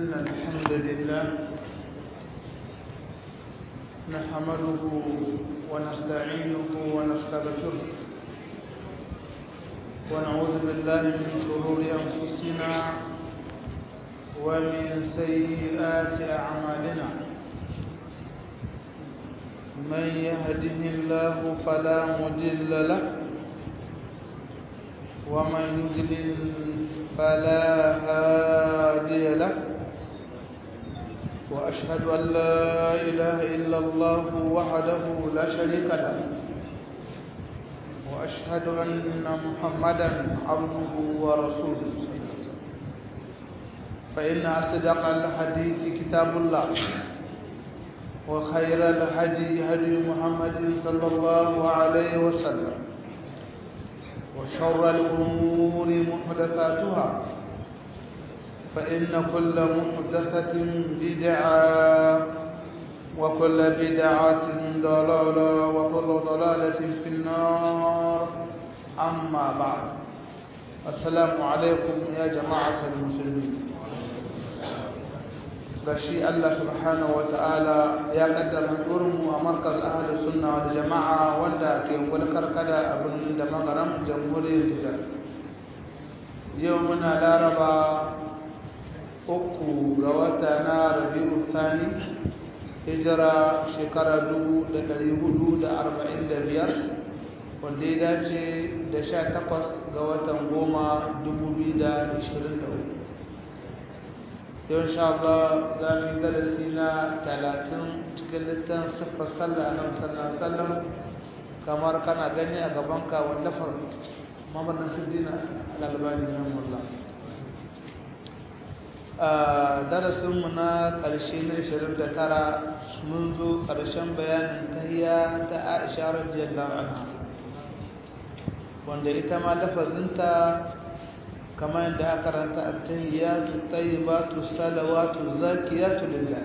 إن الحمد لله نحمده ونستعينه ونستغفره ونعوذ بالله من شرور أنفسنا ومن سيئات أعمالنا من يهده الله فلا مضل له ومن يضلل فلا هادي له وأشهد أن لا إله إلا الله وحده لا شريك له وأشهد أن محمدا عبده ورسوله فإن أصدق الحديث كتاب الله وخير الهدي هدي محمد صلى الله عليه وسلم وشر الأمور محدثاتها فإن كل محدثة بدعة وكل بدعة ضلالة وكل ضلالة في النار أما بعد السلام عليكم يا جماعة المسلمين gashi Allah subhanahu wa ta'ala ya kaddara mu a markaz ahli sunna wal jama'a wanda ke gulkar kada abin da magaram jamhuriyar Nijar yau muna laraba uku ga wata na rabi'u thani hijira shekara 1445 wanda ya dace da 18 ga watan goma 2023 yau insha Allah za mu yi darasi na talatin cikin littan siffar sallah nan sallan sallam kamar kana gani a gabanka wallafar mamar nasiruddin al-albani rahimahullah a darasinmu na ƙarshe na 29 mun zo ƙarshen bayanin tahiyya ta Aisha radiyallahu anha wanda ita ma lafazinta كما عند أكرت التهيات الطيبات الصلوات الزاكيات لله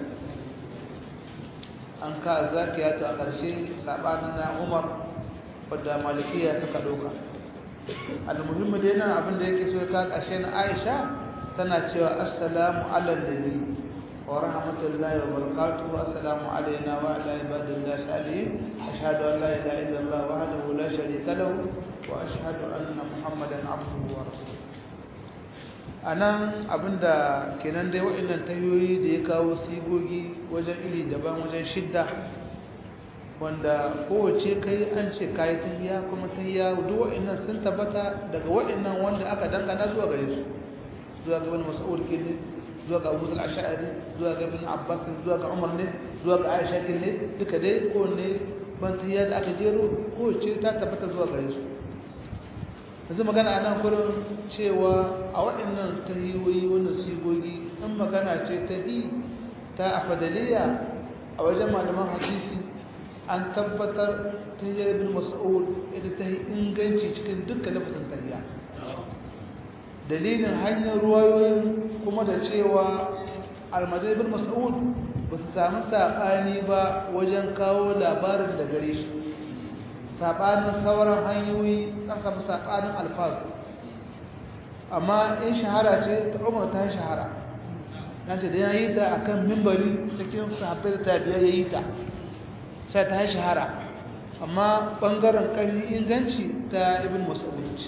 أنك الزاكيات أكرشي ساباننا عمر wadda malikiya suka doka almuhimmi dai nan abin da yake so ka kashe na Aisha tana cewa assalamu ala nabi wa rahmatullahi wa barakatuhu assalamu alaina wa ala ibadillahi salihin ashhadu an la ilaha illallah wahdahu la sharika lahu wa ashhadu anna muhammadan abduhu wa rasuluhu a nan abinda kenan dai waɗannan tayoyi da ya kawo sigogi wajen iri daban wajen shidda wanda kowace kai an ce kayi tahiya kuma tahiya duk waɗannan sun tabbata daga waɗannan wanda aka dangana zuwa gare su zuwa ga wani mas'ud ke ne zuwa ga abu ash'ari zuwa ga ibn abbas zuwa ga umar ne zuwa ga aisha ke ne duka dai kowanne ban tahiya da aka jero kowace ta tabbata zuwa gare su yanzu magana a nan kurin cewa a waɗannan tahiyoyi wannan sigogi in magana ce ta hi ta afadaliya a wajen malaman hadisi an tabbatar ta hiyar bin mas'ud ita ta yi inganci cikin dukkan lafazin tahiya dalilin hanyar ruwayoyin kuma da cewa almajai bin mas'ud ba su sami saɓani ba wajen kawo labarin da gare shi saɓanin sauran hanyoyi an samu saɓanin alfazu amma in shahara ce ta umar ta shahara na ce da ya yi ta a kan mimbari cikin sahabbai da tabiya ya yi ta sai ta shahara amma ɓangaren ƙarfi inganci ta ibn mas'ud ce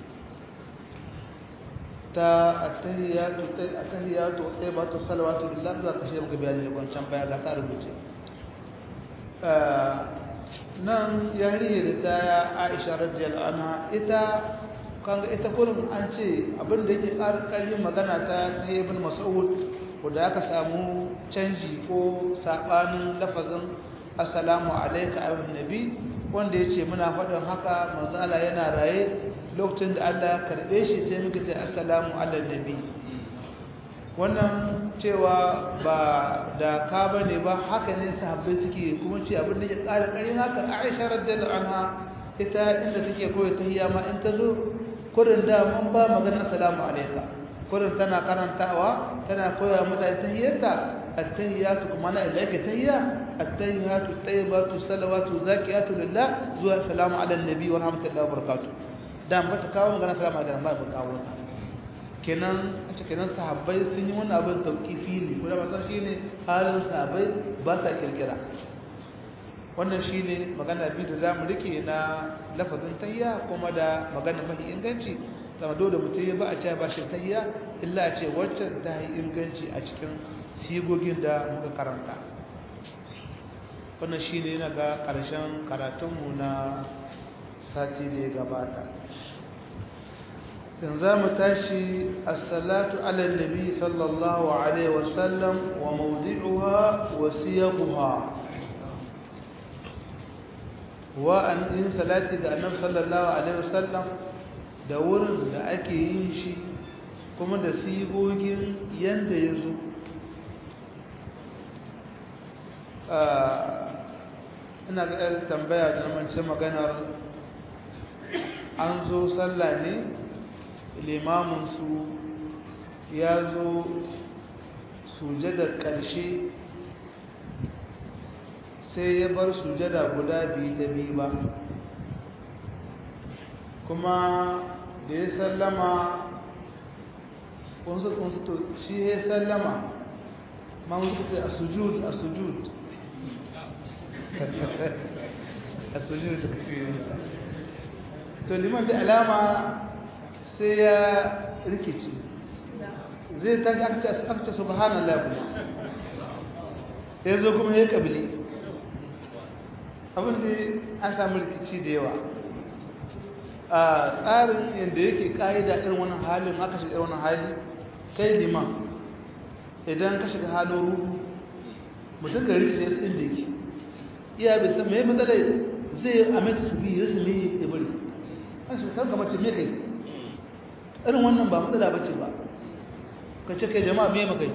ta attahiyatu attahiyatu tayyibatu salawatu lillahi za ka shi muka bayani wancan baya ga ta rubuce nan yariya da ta aisha radiyallahu anha ita kanga ita kullum an ce abin da yake ƙarƙarin magana ta ta ibn mas'ud wanda aka samu canji ko sabanin lafazin assalamu alayka ayyuhan nabi wanda yace muna faɗin haka manzo Allah yana raye lokacin da Allah ya karbe shi sai muka ce assalamu ala nabi wannan cewa ba da ka bane ba haka ne sahabbai suke kuma ce abin da ya ƙara ƙarin haka Aisha radiyallahu anha ita inda take koyi tahiyya ma in ta zo kurin da mun ba magana assalamu alayka kurin tana karantawa tana koya mutane tahiyyarta at-tahiyyatu kuma na ilaika tahiyya at-tahiyyatu tayyibatu salawatu zakiyatu lillah zuwa assalamu ala nabi wa rahmatullahi wa barakatuh dan ba ta kawo magana assalamu alaikum ba ba kawo ta kenan a kenan sahabbai sun yi wani abin tauƙifi ne ko da ba shi ne halin sahabbai ba sa kirkira wannan shi ne magana biyu da za mu rike na lafazin tahiya kuma da magana mafi inganci sama dole mutum ya ba a ce ba shi tahiya illa a ce waccan ta yi inganci a cikin sigogin da muka karanta wannan shi ne na ga ƙarshen karatunmu na sati da ya gabata yanzu za mu tashi assalatu ala nabi sallallahu alaihi wasallam wa mawdi'uha wa siyaquha wa an in salati ga annabi sallallahu alaihi wasallam da wurin da ake yin shi kuma da sigogin yanda ya zo ina ga yar tambaya da namance maganar an zo sallah ne limaminsu ya zo sujadar ƙarshe sai ya bar sujada guda biyu ta biyu ba kuma da ya sallama kunsu kunsu to shi ya sallama ma mutu ce a sujud a sujud a sujud da kace to liman da alama sai ya rikici zai tashi aka ce subhanallah kuma ya zo kuma ya kabili abinda an samu rikici da yawa a tsarin yadda yake ƙa'ida irin wani halin aka shiga wani hali kai liman idan ka shiga halin ruhu mutum ka rikice su inda yake iya bai san mai matsalai zai amince su biyu su ne ya bari an shi kan kamar me kai irin wannan ba matsala bace ba ka ce kai jama'a me makai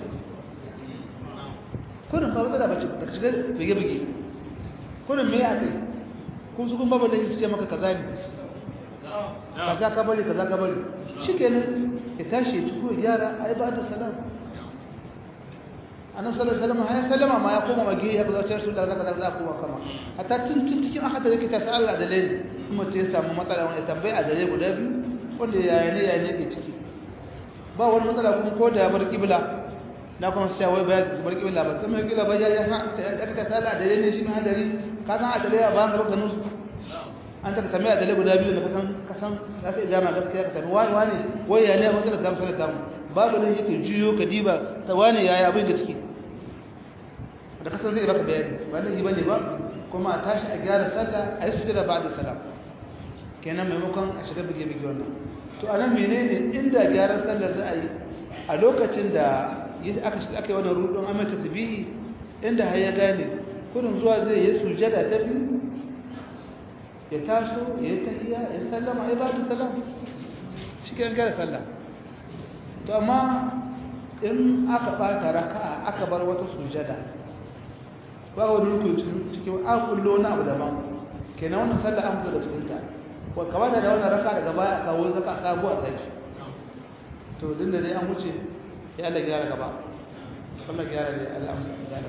kurin ba matsala bace ka shiga bige bige kurin me ya kai kun su kun babu da ce maka kaza ne kaza ka bari kaza ka bari shikenan ya tashi ya tuko yara ai ba da salam annabi sallallahu alaihi wasallam ya sallama ma ya koma mage ya ga su da zaka za kuma kama hatta tun tun cikin aka da yake ta sa Allah da lai kuma ce samu matsala wani tambayi a dare guda biyu wanda ya ne ya ne ke ciki ba wani matsala kuma ko da bar kibla na kuma sai wai ba bar kibla ba kuma kibla ba ya ya aka ta sala da ne shi ma hadari ka san a dare a ba ka ganin su an ta tambaya da guda biyu da kasan kasan za su ijama gaskiya ka tafi wani wani wai ya ne a matsalar zamu sanar tamu babu nan yake juyo ka diba ta wani yaya abin da ciki da kasan zai baka bayani ba nan yi bane ba kuma a tashi a gyara sallah a yi sujada ba da salam kenan maimakon a shiga bige bige wannan to a nan menene inda gyaran sallah za a yi a lokacin da aka aka yi wannan rudon amma tasbihi inda har ya gane kudin zuwa zai yi sujada ta biyu ya taso ya yi tahiya ya sallama ya ba da salam shi ke gara sallah to amma in aka ɓata raka'a aka bar wata sujada ba wani rukun cikin an kullo na abu daban kenan wannan sallah an fito da cikinta ko kamata da wannan raka daga baya a kawo zaka sabo a tsaki to din da dai an wuce ya Allah gyara gaba Allah gyara dai Allah amsa gyara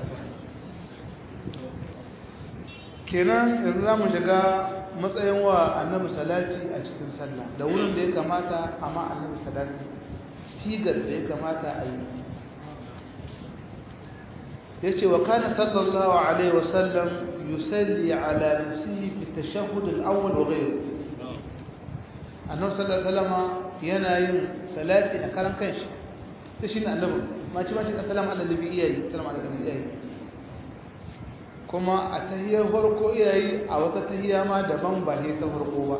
kenan yanzu za mu shiga matsayin wa annabi salati a cikin sallah da wurin da ya kamata amma annabi salati sigar da ya kamata a yi ya ce wa kana sallallahu alaihi wasallam yusalli ala nafsihi fi tashahhud al-awwal wa ghayr annabi sallallahu alaihi wasallam yana yin salati a karan kanshi to shine annabi ma ci ma ci assalamu ala nabi iyayi assalamu ala nabi iyayi kuma a tahiyar farko iyayi a wata tahiya ma daban ba ne ta farko ba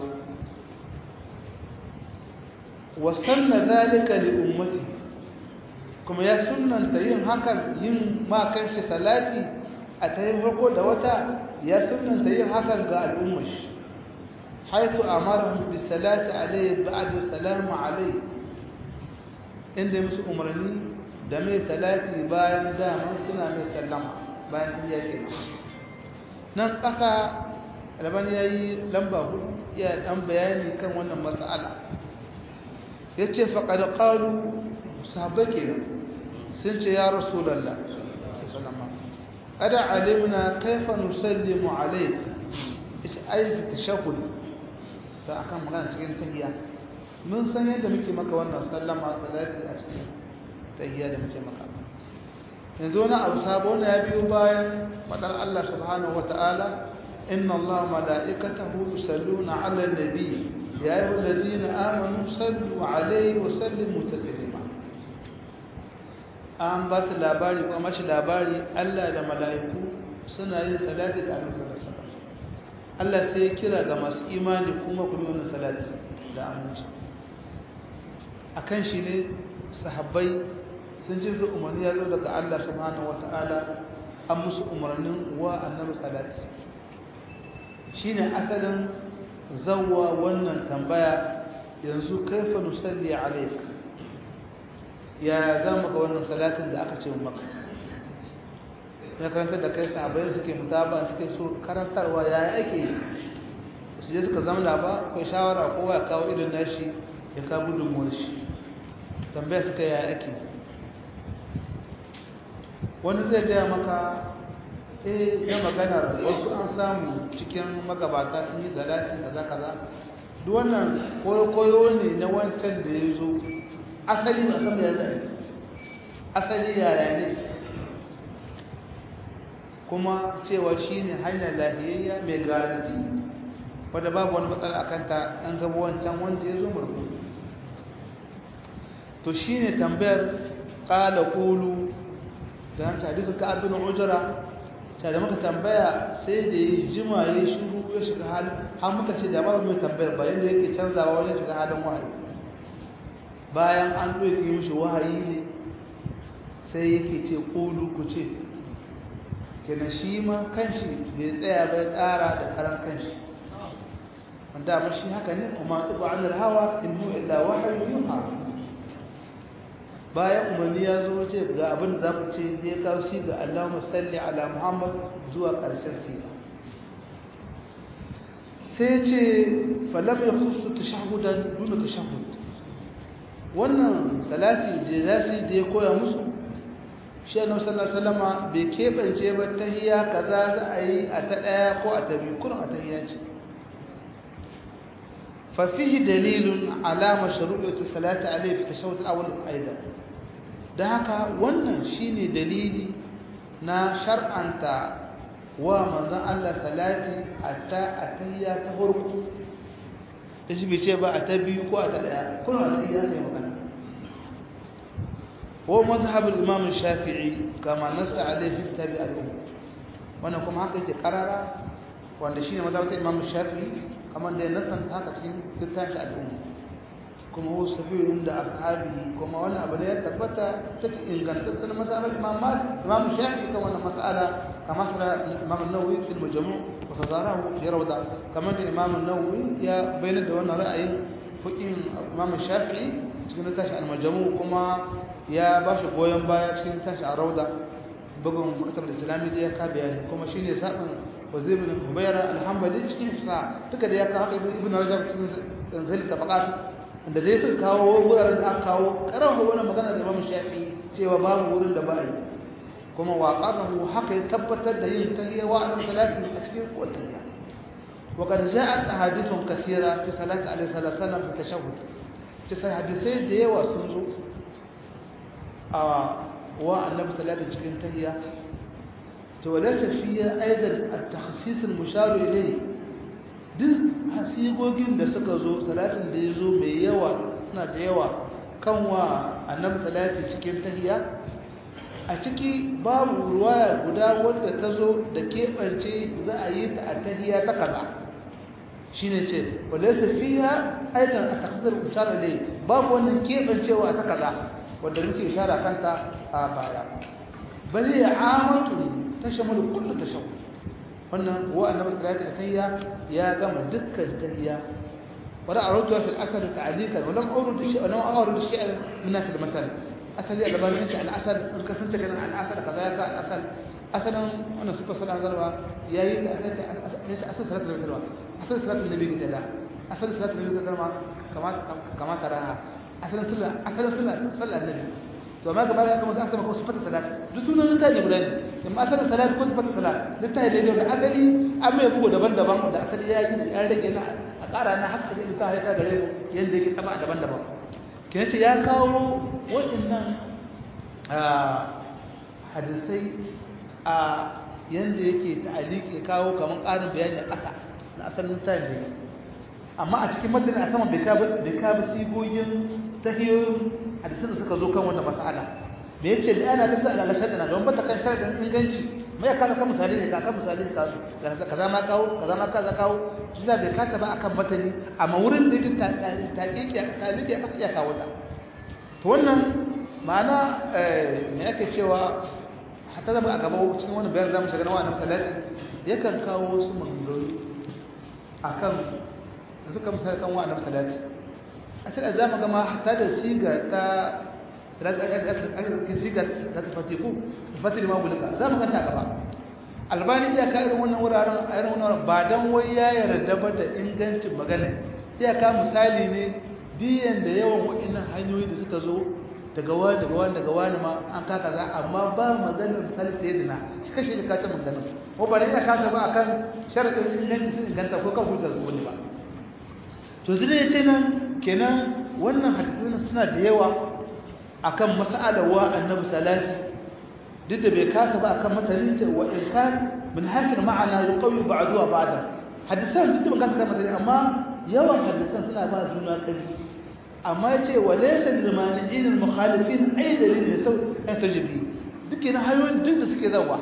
wasanna zalika li ummati kuma ya sunnanta yin hakan yin ma kanshi salati a tahiyar farko da wata ya sunnanta yin hakan ga al'ummar shi haitu amarahum bis salati alayhi ba'da salamu alayhi inda musu umarni da mai salati bayan dama suna mai sallama bayan tahiyya kenan nan ƙasa rabon ya yi lamba hudu ya ɗan bayani kan wannan matsala ya ce faƙaɗa ƙalu sahabbai ke sun ce ya rasu lalla ƙada alimna kaifa nusallimu alaik ita aiki ta shakul da akan magana cikin tahiya mun san yadda muke maka wannan sallama salati a cikin tahiyya da muke maka yanzu wani abu sabo ne ya biyo bayan fadar Allah subhanahu wata'ala inna Allah mala'ikatahu yusalluna 'alan nabi ya ayyuhallazina amanu sallu 'alaihi wa sallimu taslima an ba su labari ko mashi labari Allah da mala'iku suna yin salati da Annabi sallallahu alaihi wasallam Allah sai ya kira ga masu imani kuma ku yi wannan salati da aminci akan shi ne sahabbai sun ji zu umarni ya zo daga Allah subhanahu wata'ala an musu umarnin wa annabi salati shine asalin zawwa wannan tambaya yanzu kaifa nusalli alayk ya zama ga wannan salatin da aka ce maka ya karanta da kai sahabbai suke mutaba suke so karantarwa ya ake su je suka zama ba akwai shawara kowa ya kawo irin nashi ya kawo gudunmuwar shi tambaya suka ya ake wani zai gaya maka eh ya magana wasu an samu cikin magabata sun yi salati kaza kaza duk wannan koyo ne na wancan da ya zo asali ba san ya zai asali yaya ne kuma cewa shine hanyar lahiyayya mai garanti wadda babu wani matsala a kanta an gaba wancan wanda ya zo murfu to shine tambayar qala qulu da hanta hadisin ka abin ujra sai da muka tambaya sai da yi jima ya shiru ya shiga halin har muka ce da ba mai tambayar bayan da yake canzawa wajen shiga halin wahayi bayan an ɗauke mishi wahayi ne sai yake ce qulu ku ce kenan shi ma kanshi bai tsaya bai tsara da karan kanshi wanda amma shi haka ne kuma tuba anil hawa in huwa illa wahyu yuha bayan umarni ya zo ce ga abin da za ku ce ya kawo shi ga Allahumma salli ala Muhammad zuwa ƙarshen fiya sai ce falam ya khusu tashahudan duna tashahud wannan salati da za su da ya koya musu shi annabi sallallahu alaihi wasallama bai kebance ba tahiyya kaza za a yi a ta daya ko a ta biyu kurin a tahiyya ce fa fihi dalilun ala mashru'iyyati salati alaihi fi tashahhud al-awwal aidan da haka wannan shine dalili na shar'anta wa manzon Allah salati a ta a tahiyya ta farko shi bai ce ba a ta biyu ko a ta daya kurin a tahiyya kai magana هو مذهب الإمام الشافعي كما نص عليه في كتاب الأم وانا كما هكا يتقرر وانا شيء مذهب الإمام الشافعي كما دي نصا هكا في كتاب الأم كما هو سبيل عند أصحابه كما وانا أبنية تبتا تكي إن كانت تتنا مذهب الإمام مالك الإمام الشافعي كما أنا مسألة كما سأل الإمام النووي في المجموع وتزاره في روضة كما دي الإمام النووي يا بين دوانا رأي فإن الإمام الشافعي cikin tashi almajamu kuma ya ba shi goyon baya cikin tashi a rauda bugun makatar islami da ya ka bayani kuma shi ne zaɓin wazir bin hubayar alhambali cikin hifsa duka da ya kawo haka ibn rajab cikin zanzali tabaqat da dai suka kawo wuraren da aka kawo karawa wani magana da imam shafi cewa babu wurin da ba a yi kuma wa qadahu haka ya tabbatar da yin tahiyya wa annabi salati a cikin wata وقد جاءت أحاديث كثيرة في صلاة عليه الصلاة والسلام في التشهد sai hadisai da yawa sun zo a wa annabi salatu cikin tahiyya to wala tafiya aidan at-takhsis al-mushar ilayhi duk hasigogin da suka zo salatin da yazo mai yawa suna da yawa kan wa annabi salatu cikin tahiyya a ciki babu ruwaya guda wanda ta zo da keɓance za a yi ta a tahiyya ta kaza shine ce walaysa fiha aidan at-taqdir ishara ne babu wannan kebancewa ta kaza wanda muke ishara kanta a baya bal ya amatu tashmalu kullu tashawwur wannan wa annabi sallallahu alaihi ya gama dukkan tahiyya wala arju fi al-asr ta'dika wa lam urdu shay'an wa ardu shay'an min fi al-matan asali da bani ce al-asr in ka sunta kana al-asr kaza ka al-asr asalan wannan sifa sallallahu alaihi wasallam yayi da asal sallallahu alaihi wasallam asal salatin nabi ga da asal salatin nabi ga da kama kama taraha asalin sallah asalin sallah sallah annabi to amma gaba ya kuma sai kuma sifatu salat duk sunan ta ne guda ne amma asalin salat ko sifatu salat duk ta ne da asali amma ya bugo daban-daban da asali ya yi an rage na a ƙara na haka ake duka haika gare mu yadda yake taba daban-daban kina ce ya kawo waɗannan hadisai a yadda yake ta'aliki kawo kamar ƙarin bayani a ƙasa na asalin tayin da amma a cikin madani a saman bai kawo sigogin tahiyoyin hadisan da suka zo kan wannan mas'ala me yace da ana lissa ala shaddana don bata kan sharadin inganci mai ya kaga kan misali ne ka misali ne kasu kaza ma kawo kaza ma kaza kawo shi da bai kaka ba akan matani amma wurin da yake taƙiƙi a taliki a iya kawo ta to wannan ma'ana me yake cewa hatta zama a gaba cikin wani bayan zamu shiga na wannan salati yakan kawo wasu mangaru akan da suka misali kan wannan salati asali zamu ga ma hatta da siga ta siga ta fatiku fatili ma bulika za mu kanta gaba albani ya ka irin wannan wuraren a irin wannan ba dan wai ya yarda ba da ingancin magana sai ka misali ne diyan da yawan wa'annan hanyoyi da suka zo daga wani daga wani daga wani ma an kaka za amma ba maganar misali sai dina shi kashe da kace magana ko ba ya kasa ba akan sharadin inganci sun inganta ko kan hujjar zuwa ne ba to zai ya ce nan kenan wannan hadisin suna da yawa akan mas'alar wa annabi salati duk da bai kasa ba akan mataninta wa in kan min hakir ma'ana yuqawi ba'du wa ba'da hadisan duk da ba kasa kan matanin amma yawan hadisan suna ba juna kai amma yace wa laysa lil mani'in al mukhalifin ay dalil ne sau an tajibi duk ina hayoyin duk da suke zawa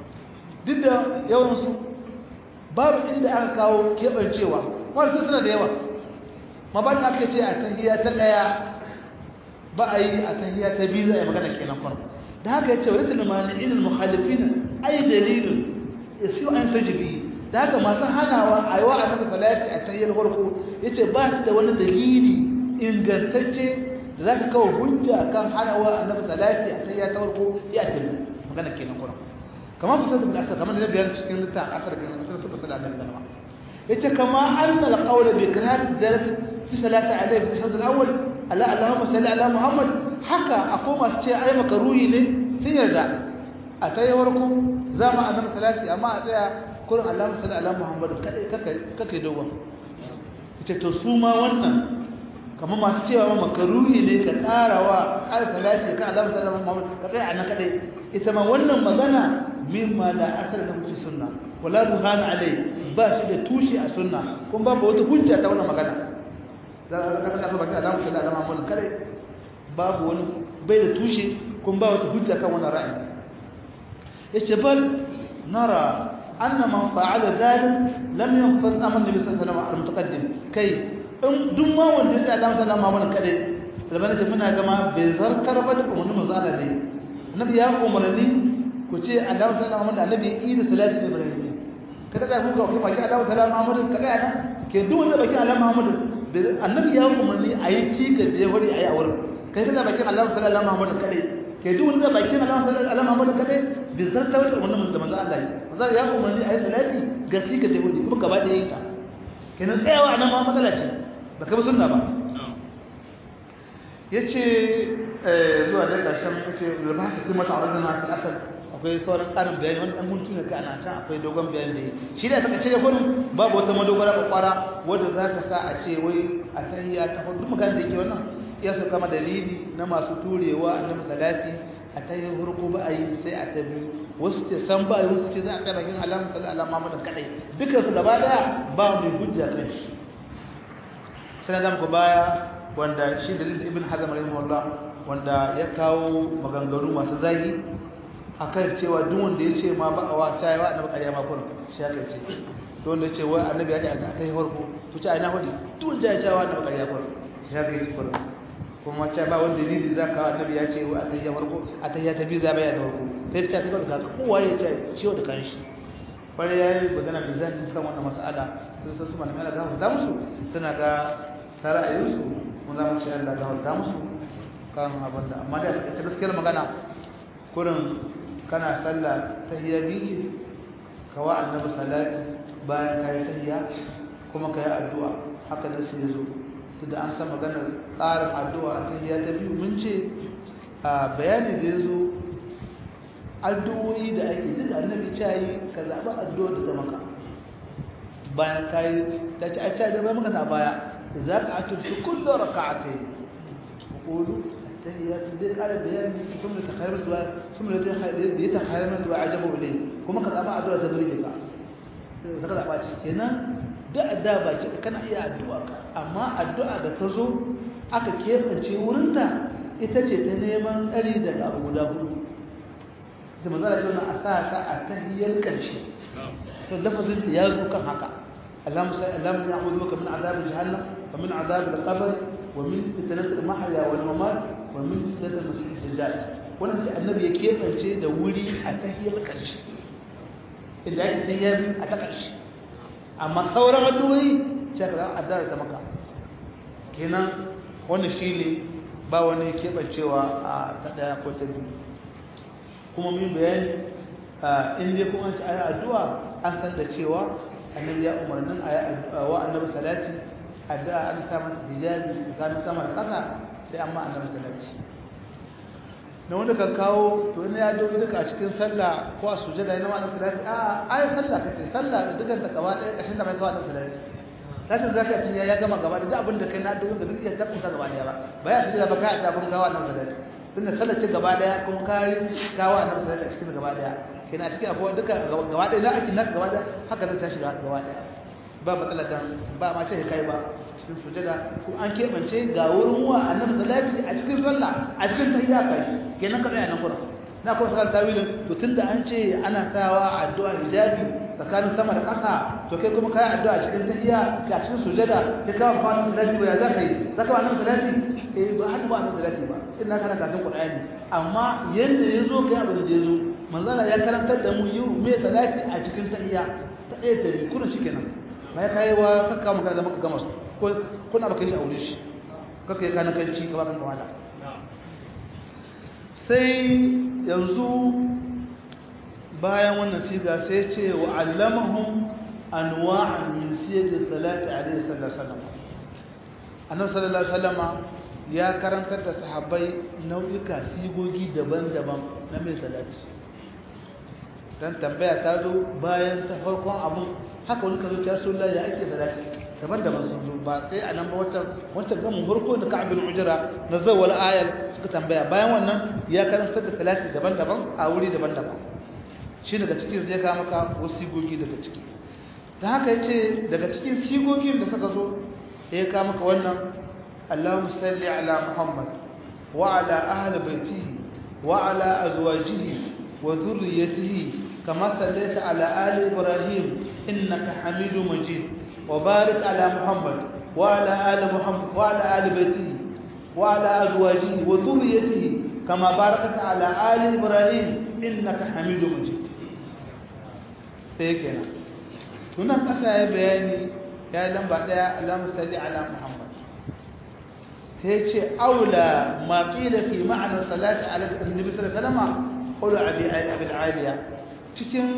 duk da yawan su babu inda aka kawo kebancewa wasu suna da yawa maban aka ce a tahiyya ta daya ba a yi a tahiyya ta biyu za a yi magana kenan kwana da haka ya ce wa rikin mani'in al-mukhalifin ai dalilin yafi an tajibi da haka masu hanawa a yi wa annabi salati a tahiyyar farko yace ba su da wani dalili ingantacce da zaka kawo hujja kan hanawa annabi salati a tahiyyar ta farko ya tabi magana kenan kwana kamar fitar da asar kamar da biyar cikin littafin asar kenan asar ta fasala da kalma yace kama anna al-qawla bi qira'ati dalati fi salati alayhi fi tashahhud al-awwal ala allahumma salli ala muhammad haka akwai masu ce ai makaruhi ne sun yarda a tayi warko za mu annabi salati amma a tsaya kurin allahumma salli ala muhammad kadai kake kake dogon ita to su ma wannan kamar masu cewa makaruhi ne ka karawa ƙara salati kan allahumma salli ala muhammad ka tsaya anan kadai ita ma wannan magana mimma la asal lahu fi sunna wala ruhana alai ba shi da tushe a sunna kuma babu wata hujja ta wannan magana za ka kafa baki alamu sallallahu alaihi wasallam kare babu wani bai da tushe kun ba wata hujja kan wannan ra'ayi yace bal nara anna man fa'ala zalik lam yanfaz aman nabi sallallahu alaihi wasallam al-mutaqaddim kai in duk ma wanda sai Allah sallallahu alaihi wasallam kare labana ce muna gama bai zarkar ba da umarnin manzo Allah dai annabi ya umarni ku ce Allah sallallahu alaihi wasallam annabi idi salati ibrahim kada ka ku ga baki Allah sallallahu alaihi wasallam kada ana ke duk wanda baki Allah Muhammad annabi ya umarni a yi cika je wuri a yi a wurin kai kana bakin Allah sallallahu alaihi wasallam kadai ke duk wanda bakin Allah sallallahu alaihi wasallam kadai bi zarta wata umarnin da manzo Allah yi manzo ya umarni a yi salati ga cika je wuri kuma gaba da yayin ta kenan tsayawa nan ma matsala ce baka bi sunna ba yace zuwa da karshen yace da ba ka kuma ta'arudun na fil asal akwai sauran karin bayani wani dan muntu ne kai ana can akwai dogon bayani da shi da saka cire kullum babu wata madogara ko kwara wanda za ka sa a ce wai a tahiyya ta hudu magana da yake wannan ya so kama dalili na masu turewa annabi salati a tahiyyar hurku ba a yi sai a ta biyu wasu ce san ba a yi wasu ce za a kai bakin alamu sallallahu alaihi wasallam kadai dukkan su gaba daya ba mai hujja kan shi sai na ku baya wanda shi dalilin ibn hazm rahimahullah wanda ya kawo maganganu masu zagi akan cewa duk wanda ya ce ma ba a wata yawa annabi ƙarya ma kurin shi aka ce to wanda ya ce wai annabi ya ce a ta yi farko to ce a ina hudu duk wanda ya ce wa annabi ƙarya kurin shi aka yi kurin kuma ce ba wanda dalili za ka annabi ya ce wai a ta yi farko a ta yi ta biyu za baya da farko sai ta ce ka kowa ya ce ciwo da kanshi kwarai ya yi magana mai zafi kan wannan mas'ala sun san su malamai ala gafar ta musu suna ga ta ra'ayinsu mun za mu ce Allah gafar ta musu kan abin da amma da ta gaskiyar magana kurin kana sallah tahiyya biyu ce ka wa annabi salati bayan ka yi tahiyya kuma ka yi addu'a haka da sai zo duk da an san maganar tsarin addu'a a tahiyya ta biyu mun ce a bayani da ya zo addu'o'i da ake duk annabi ce yi ka zaɓi addu'a da ta maka bayan kai ta ce ai ta da ba maka na baya idza qa'atu fi kulli rak'atayn qulu at-tahiyyatu dai kare bayani kuma ta khairu du'a kuma ta khairu da ta khairu du'a ajabu ilay kuma ka zaba addu'a ta burge ka saka zaba ce kenan da da ba ce kana iya addu'a ka amma addu'a da ta zo aka kefance wurinta ita ce ta neman tsari daga abu guda hudu da manzara ce wannan a sa ta a tahiyyar karshe to lafazin ta ya zo kan haka اللهم اللهم نعوذ بك من عذاب جهنم ومن عذاب القبر ومن فتنة المحيا والممات ومن فتنة المسيح الدجال wannan sai annabi ya kebance da wuri a tahiyar karshe inda ake tahiyar a ta karshe amma sauran addu'o'i sai ka zama addara ta maka kenan wannan shine ba wani kebancewa a ta daya ko ta biyu kuma mun bayani in dai kuma an ci ayi addu'a an san da cewa annabi ya umarnin a wa annabi salati addu'a an sa masa hijabi tsakanin sama da ƙasa sai amma annabi salati na wanda kan kawo to ina ya dogo duka a cikin sallah ko a sujada ina annabi salati a ai sallah kace sallah da dukan ta gaba ɗaya ƙashin da mai kawo annabi salati lakin zaka ce ya gama gaba da duk abin da kai na dogo da duk iya tabbata gaba ɗaya ba ba ya sujada ba kai da abin kawo annabi salati tunda sallah ce gaba ɗaya kuma kai kawo annabi salati a cikin gaba ɗaya kina cikin abuwa duka gaba ɗaya na aikin naka gaba ɗaya haka zai tashi gaba ɗaya ba matsala dan ba ma ce kai ba cikin sujada ko an keɓance ga wurin wa annabi salati a cikin sallah a cikin tahiyya kai kenan ka tsaya nan kuran na kuma sa tawilin to tunda an ce ana sawa addu'a hijabi tsakanin sama da ƙasa to kai kuma kai addu'a a cikin tahiyya ka cikin sujada kai ka ba annabi salati ba ya zaka yi zaka ba annabi salati eh ba hadu ba annabi salati ba ina kana karatun qur'ani amma yanda yazo kai abin da yazo manzala ya karantar da mu yi mai salati a cikin tahiyya ta ɗaya ta biyu kuna shi kenan ba ya kayi wa kakka maka da maka gama su ko kuna baka yi shi a wurin shi kakka ya kanan kanci ka bakan kawala sai yanzu bayan wannan siga sai ce wa allamahum anwa'an min siyar salati alaihi sallallahu alaihi wasallam annabi sallallahu alaihi wasallama ya karantar da sahabbai nau'ika sigogi daban-daban na mai salati dan tambaya ta zo bayan ta farkon abun haka wani kazo ta so ya ake salati daban-daban sun zo ba sai a nan ba wancan wancan gamin farko da ka'abul ujra na zawwal ayal suka tambaya bayan wannan ya karanta da salati daban-daban a wuri daban-daban shi daga cikin zai ka maka wasu sigogi daga ciki ta haka yace daga cikin sigogin da suka zo ya ka maka wannan Allahumma salli ala Muhammad wa ala ahli baitihi wa ala azwajihi wa dhurriyyatihi كما صليت على آل إبراهيم إنك حميد مجيد وبارك على محمد وعلى آل محمد وعلى آل بيته وعلى أزواجه وذريته كما باركت على آل إبراهيم إنك حميد مجيد هيك هنا كفى بياني يا لم بعد اللهم صل على محمد هيك أولى ما قيل في معنى الصلاة على النبي صلى الله عليه وسلم قول أبي أبي العالية cikin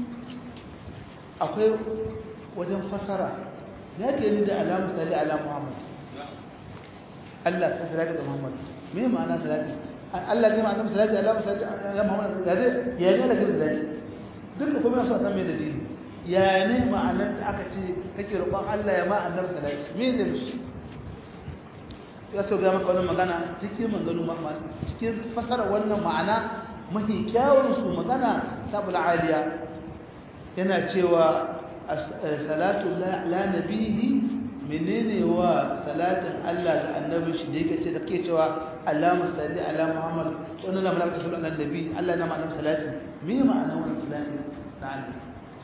akwai wajen fasara ya ke ni da alamu sali ala muhammad Allah ka salati ga muhammad me ma'ana salati Allah ne ma'ana salati ala salati ala muhammad ya zai ya ne da salati duka kuma yasa san me da dini ya ne ma'anar da aka ce kake roƙon Allah ya ma annabi salati me zai mishi ya so ga maka wannan magana cikin maganganu ma cikin fasara wannan ma'ana mafi kyawunsu magana tabul aliya yana cewa salatu la nabihi menene wa salatin Allah ga annabi shi da yake ce da ke cewa Allahumma salli ala Muhammad wannan na malaka sallu ala nabi Allah na ma'anar salati me ma'anar wannan salati da Allah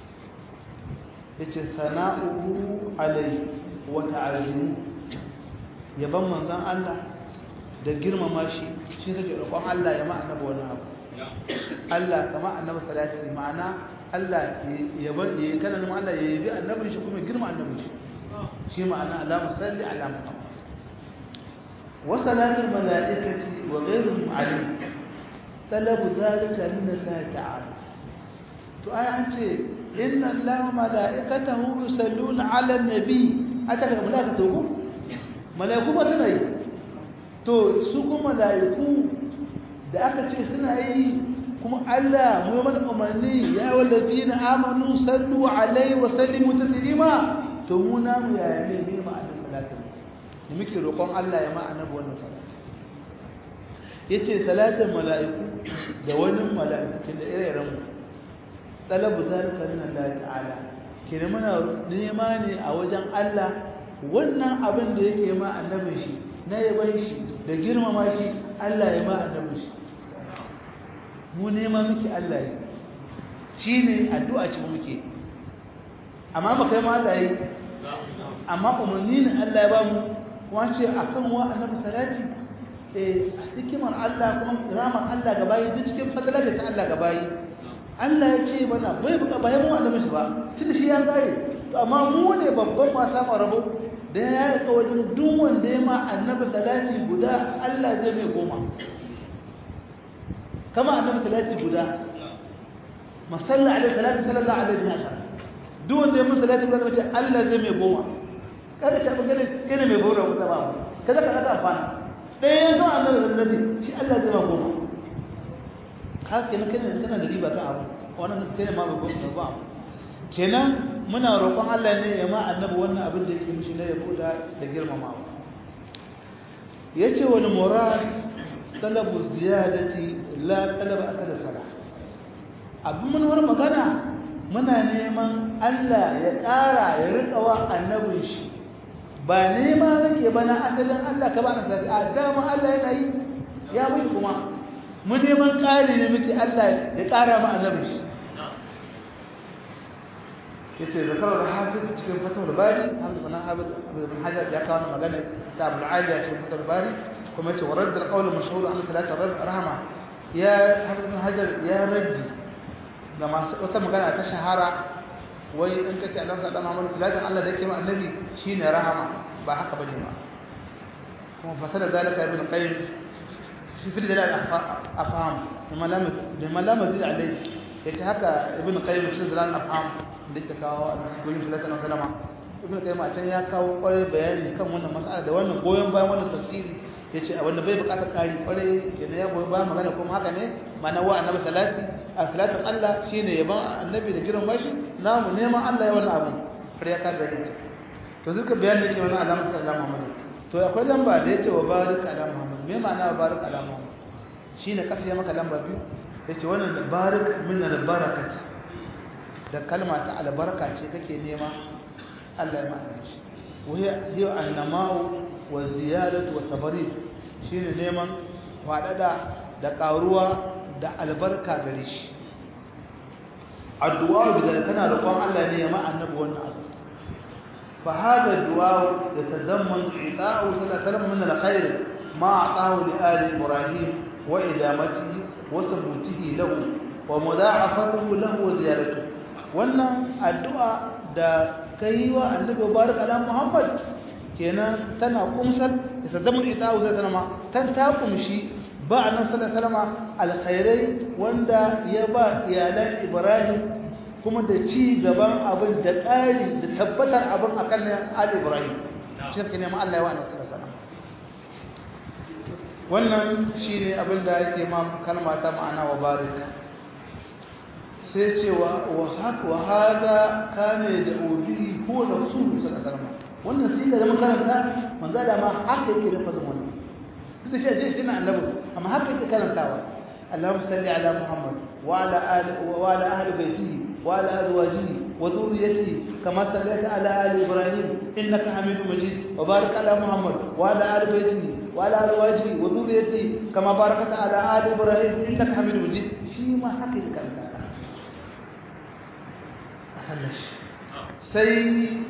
yace sana'uhu alai wa ta'azimu yaban manzon Allah da girmama shi shi take roƙon Allah ya ma annabi wannan abu Allah kama annabi salati ma'ana Allah ya bar ya kana nan Allah ya yabi annabin shi kuma girma annabin shi shi ma'ana Allahumma salli ala Muhammad wa salatul malaikati wa ghayruhum alayhi talabu dhalika min Allah ta'ala to ai an ce inna Allah malaikatahu yusalluna ala nabi aka ga malaikatu ko malaiku ba suna yi to su kuma malaiku da aka ce suna yi kuma Allah mu yi mana umarni ya wallazina amanu sallu alaihi wa sallimu taslima to mu na mu ya ne ne ma annabi salatu ne muke roƙon Allah ya ma annabi wannan salatu yace salatin mala'iku da wani mala'iku da ire-iren mu talabu zalika min Allah ta'ala kina muna nema ne a wajen Allah wannan abin da yake ma annabin shi na yaban shi da girmama shi Allah ya ma annabin shi mu nema miki Allah yi shine addu'a ce muke amma ba kai ma Allah yi amma umarni ne Allah ya ba mu kuma ce akan wa annabi salati eh hikimar Allah kuma iramar Allah ga bayi duk cikin fadalar da ta Allah ga bayi Allah ya ce mana bai buka bayan mu annabi shi ba tunda shi ya gare to amma mu ne babban ma samu rabo da ya rika wajen duk wanda ya ma annabi salati guda Allah zai mai goma kama annabi salati guda masalla alaihi salatu sallallahu alaihi wasallam duk wanda ya musu salati guda mace Allah zai mai goma kada ta ba gane kana mai goma ko ba kada ka kada afana dai yanzu annabi salati shi Allah zai ma goma haka ne kana kana da riba kan abu wannan kana ma ba goma ba kenan muna roƙon Allah ne ya ma annabi wannan abin da yake mishi na yabo da da girmamawa yace wal murad talabu ziyadati la talaba akala sala abin mun war magana muna neman Allah ya ƙara ya rika wa annabin shi ba nema nake ba na asalin Allah ka ba na sai a dama Allah yana yi ya mushi kuma mu neman ƙari ne muke Allah ya ƙara ma annabin shi yace zakarar hafiz cikin fatawul bari hamdu bin hafiz bin hajar ya kawo magana ta abul aliya cikin fatawul bari kuma yace warad al qawl mashhur an talata rabb rahma ya hafiz bin hajar ya raddi da masu wata magana ta shahara wai in kace Allah sallallahu alaihi wasallam salatin Allah da yake ma annabi shine rahama ba haka bane ba kuma fasala zalika ibn qayyim fi fi dalal afham bima lam bima lam yazid alayhi yace haka ibn qayyim cikin dalal afham da ta kawo al-gurin sallallahu alaihi wasallam ibn qayyim a can ya kawo kwarai bayani kan wannan mas'ala da wannan goyon bayan wannan tafsiri yace a wanda bai bukatar kari kwarai kenan ya goyi bayan magana kuma haka ne ma'ana wa annabi salati a salatin Allah shine yaban annabi da girin bashi namu neman Allah ya wannan abu har ya kada ita to duka bayanin yake wannan alamu sallallahu Muhammad to akwai lamba da yace wa barik ala Muhammad me ma'ana wa barik ala Muhammad shine kasa ya maka lamba biyu yace wannan barik min al-barakati da kalma ta albarka ce kake nema Allah ya maka shi وهي هي النماء والزيادة والتبريد shine neman faɗaɗa da ƙaruwa da albarka gare shi addu'a bidan kana roƙon Allah ne ya ma annabi wannan abu fa hada du'a yatadamman ita'u sallallahu min alkhair ma ata'u li ali ibrahim wa idamatihi wa thubutihi lahu wa mudha'afatuhu lahu wa ziyaratuhu wannan addu'a da kai wa annabi barik ala muhammad kenan tana kumsar da tazammun ita wa sallama tan ta kumshi ba annabi sallallahu alaihi wasallam alkhairai wanda ya ba iyalan ibrahim kuma da ci gaban abin da ƙari da tabbatar abin akan ali ibrahim shi ne ma Allah ya wa annabi sallallahu alaihi wasallam wannan shine abin da yake ma kalma ta ma'ana wa barika sai ce wa hada kane da obi ko da su sun asarma wannan siga da makaranta manzo da ma haka yake da fazin wannan duk da shi a shi na annabi amma haka yake karantawa Allahumma salli ala Muhammad wa ala ali wa ala ahli baitihi wa ala azwajihi wa dhurriyyatihi kama sallaita ala ali Ibrahim innaka Hamidum Majid wa barik ala Muhammad wa ala ali baitihi wa ala azwajihi wa dhurriyyatihi kama barakta ala ali Ibrahim innaka Hamidum Majid shi ma haka yake karantawa sai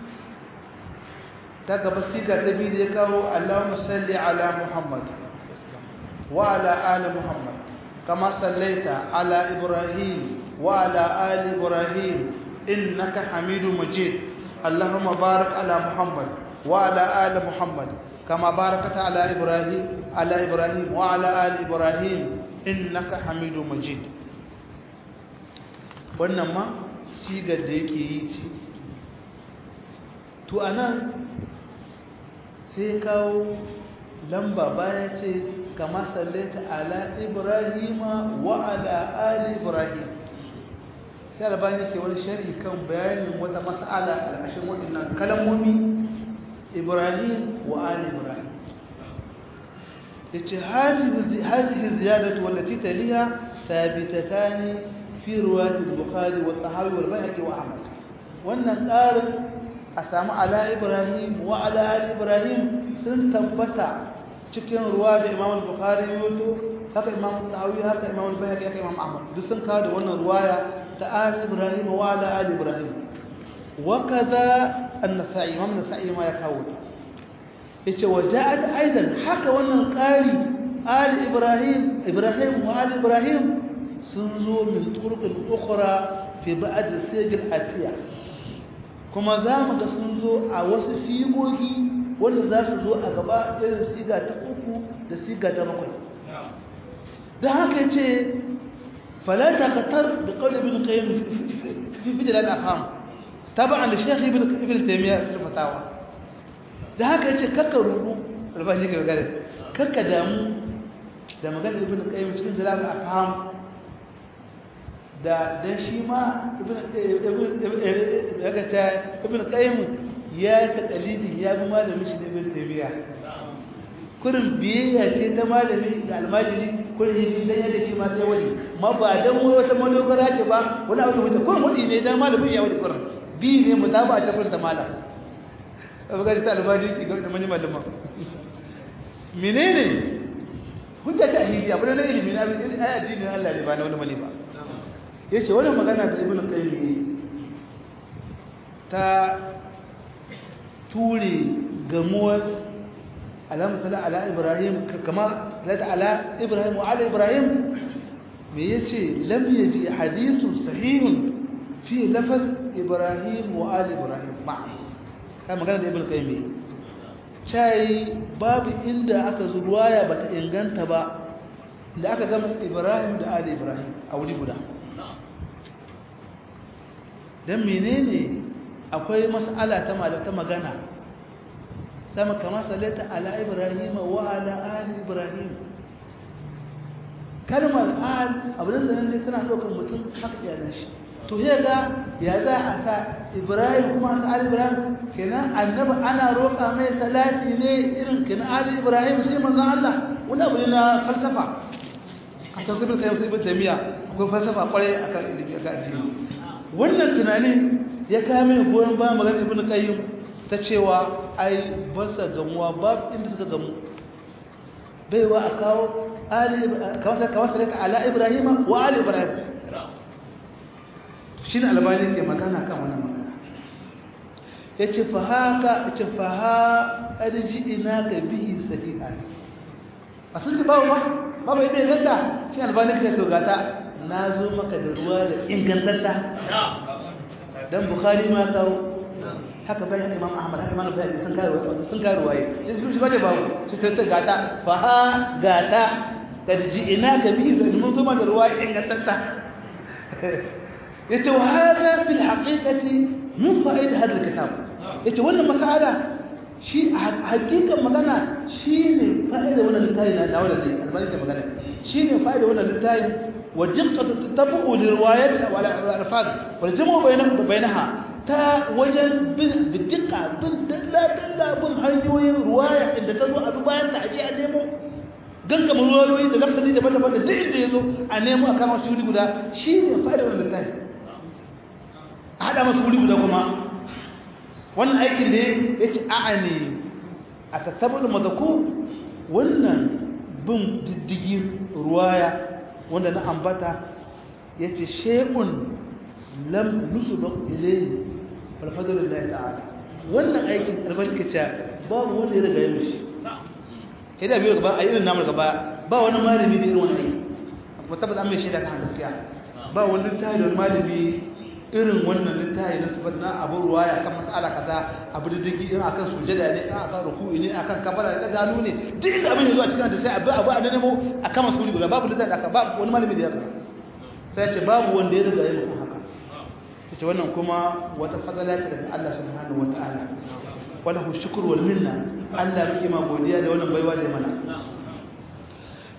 ta gaba siga ta biyu da ya kawo Allahumma salli ala Muhammad wa ala ali Muhammad kama sallaita ala Ibrahim wa ala ali Ibrahim innaka Hamidum Majid Allahumma barik ala Muhammad wa ala ali Muhammad kama barakta ala Ibrahim ala Ibrahim wa ala ali Ibrahim innaka Hamidum Majid wannan ma sigar da yake yi ce to a nan sai kawo lamba baya ce kama sallaita ala ibrahima wa ala ali ibrahim sai albani ke wani shari kan bayanin wata mas'ala a ƙarƙashin waɗannan kalmomi ibrahim wa ali ibrahim yace hadhihi ziyadatu wallati taliha thabitatan fi riwayat al-bukhari wa tahawi wal bayhaqi wa ahmad wannan ƙarin a samu ala ibrahim wa ala ali ibrahim sun tabbata cikin ruwa da imam al-bukhari yato haka imam tahawi haka imam al-bayhaqi haka imam ahmad duk sun kawo da wannan ruwaya ta ali ibrahim wa ala ali ibrahim wa kaza an-nasa'i imam an-nasa'i ma ya kawo yace waja'at aidan haka wannan qari ali ibrahim ibrahim wa ali ibrahim sun zo min turqin ukhra fi ba'd as-sigil atiya kuma za mu ga sun zo a wasu sigogi wanda za su zo a gaba irin siga ta uku da siga ta bakwai da haka yace fala taqtar bi qawli ibn qayyim fi bidal al-afham tabi'an li shaykh ibn ibn taymiyyah fi al-fatawa da haka yace kakka rubu albashi ga gare kakka damu da magana ibn qayyim cikin jalal afham da dan shi ma ibn ibn daga ta ibn qayyim ya ta qalidi ya bi malamin shi ibn taymiya kurin biyayya ce ta malami da almajiri kurin yi dan yadda shi ma sai wani ma ba dan wata madogara ce ba wani abu da mutum kurin wadi ne dan malamin ya wadi kurin bi ne mutaba ta kurin ta malam abuka ta albaji ki ga da manyan malaman menene hujja ta ahidi abu na ilimi na ai addinin Allah ne ba na wani mali ba yace wannan magana ta ibnu qayyim ta ture gamuwar alamu sala ala ibrahim kama lata ala ibrahim wa ala ibrahim me yace lam yaji hadithun sahihun fi lafaz ibrahim wa ala ibrahim ma'a kai magana da ibn qayyim cai babu inda aka zo ruwaya bata inganta ba da aka gama ibrahim da ali ibrahim a wuri guda dan menene akwai mas'ala ta malata magana sama kama sallata ala ibrahim wa ala ali ibrahim kalmar al abin da nan tana daukar mutum haka iyalan shi to sai ga ya za a sa ibrahim kuma sa ali ibrahim kenan annabi ana roƙa mai salati ne irin kenan ali ibrahim sai manzon Allah wani abu ne na falsafa a san sabin kayan sai tamiya akwai falsafa kwarai akan ilimi akan addini wannan tunanin ya kawo mai goyon bayan magana ibnu qayyim ta cewa ai ba sa gamuwa babu inda suka gamu baiwa a kawo ali kamar kamar sai ala ibrahim wa ali ibrahim shi ne albani ke magana kan wannan magana ya ce fa haka ya ce fa ha ƙarji ina ka bihi sahiha a sun ji babu ba babu ita inganta shi albani ka ce gata na zo maka da ruwa da ingantatta don bukari ma kawo haka bai haka imam ahmad haka imam bai sun karu sun karu waye shi shi bace babu shi ta gata fa ha gata ƙarji ina ka bihi mun zo maka da ruwa ingantatta yace wa hada fil haqiqati min fa'id hada alkitab yace wannan mas'ala shi hakikan magana shine fa'ida wannan littafi na dawo da zai albani da magana shine fa'ida wannan littafi wa diqqatu tatabbu li riwayat wal alfaz wal jamu bainahu bainaha ta wajen bin bidqa bin dalla dalla bin hanyoyin riwaya inda ta zo a bayan ta aje a nemo gangama ruwayoyi da lafazi daban-daban da duk inda ya zo a nemo a kama su guda shi ne fa'ida wannan littafi a haɗa masu wuri guda kuma wannan aikin da ya ce a'a ne a tattabar mazaku wannan bin diddigi ruwaya wanda na ambata ya ce shekun lam nusu ba ilayi alfadarin da ta'ala wannan aikin albarkaca babu wanda ya riga ya mishi kai da biyu gaba a irin namar gaba ba wani malami da irin wani aiki kuma tabbata an mai shaida kan gaskiya ba wani tayin malami irin wannan littafi na sifat na abu ruwaya kan mas'ala kaza abu da dake in akan sujada ne in akan ruku'i ne akan kabara da gano ne duk inda abin yazo a cikin da sai abu abu a nemo akan masuli guda babu littafi aka babu wani malami da ya kaza sai ya ce babu wanda ya riga ya mutum haka yace wannan kuma wata fadala ce daga Allah subhanahu wataala wala hu shukr wal minna Allah muke ma godiya da wannan baiwa da mana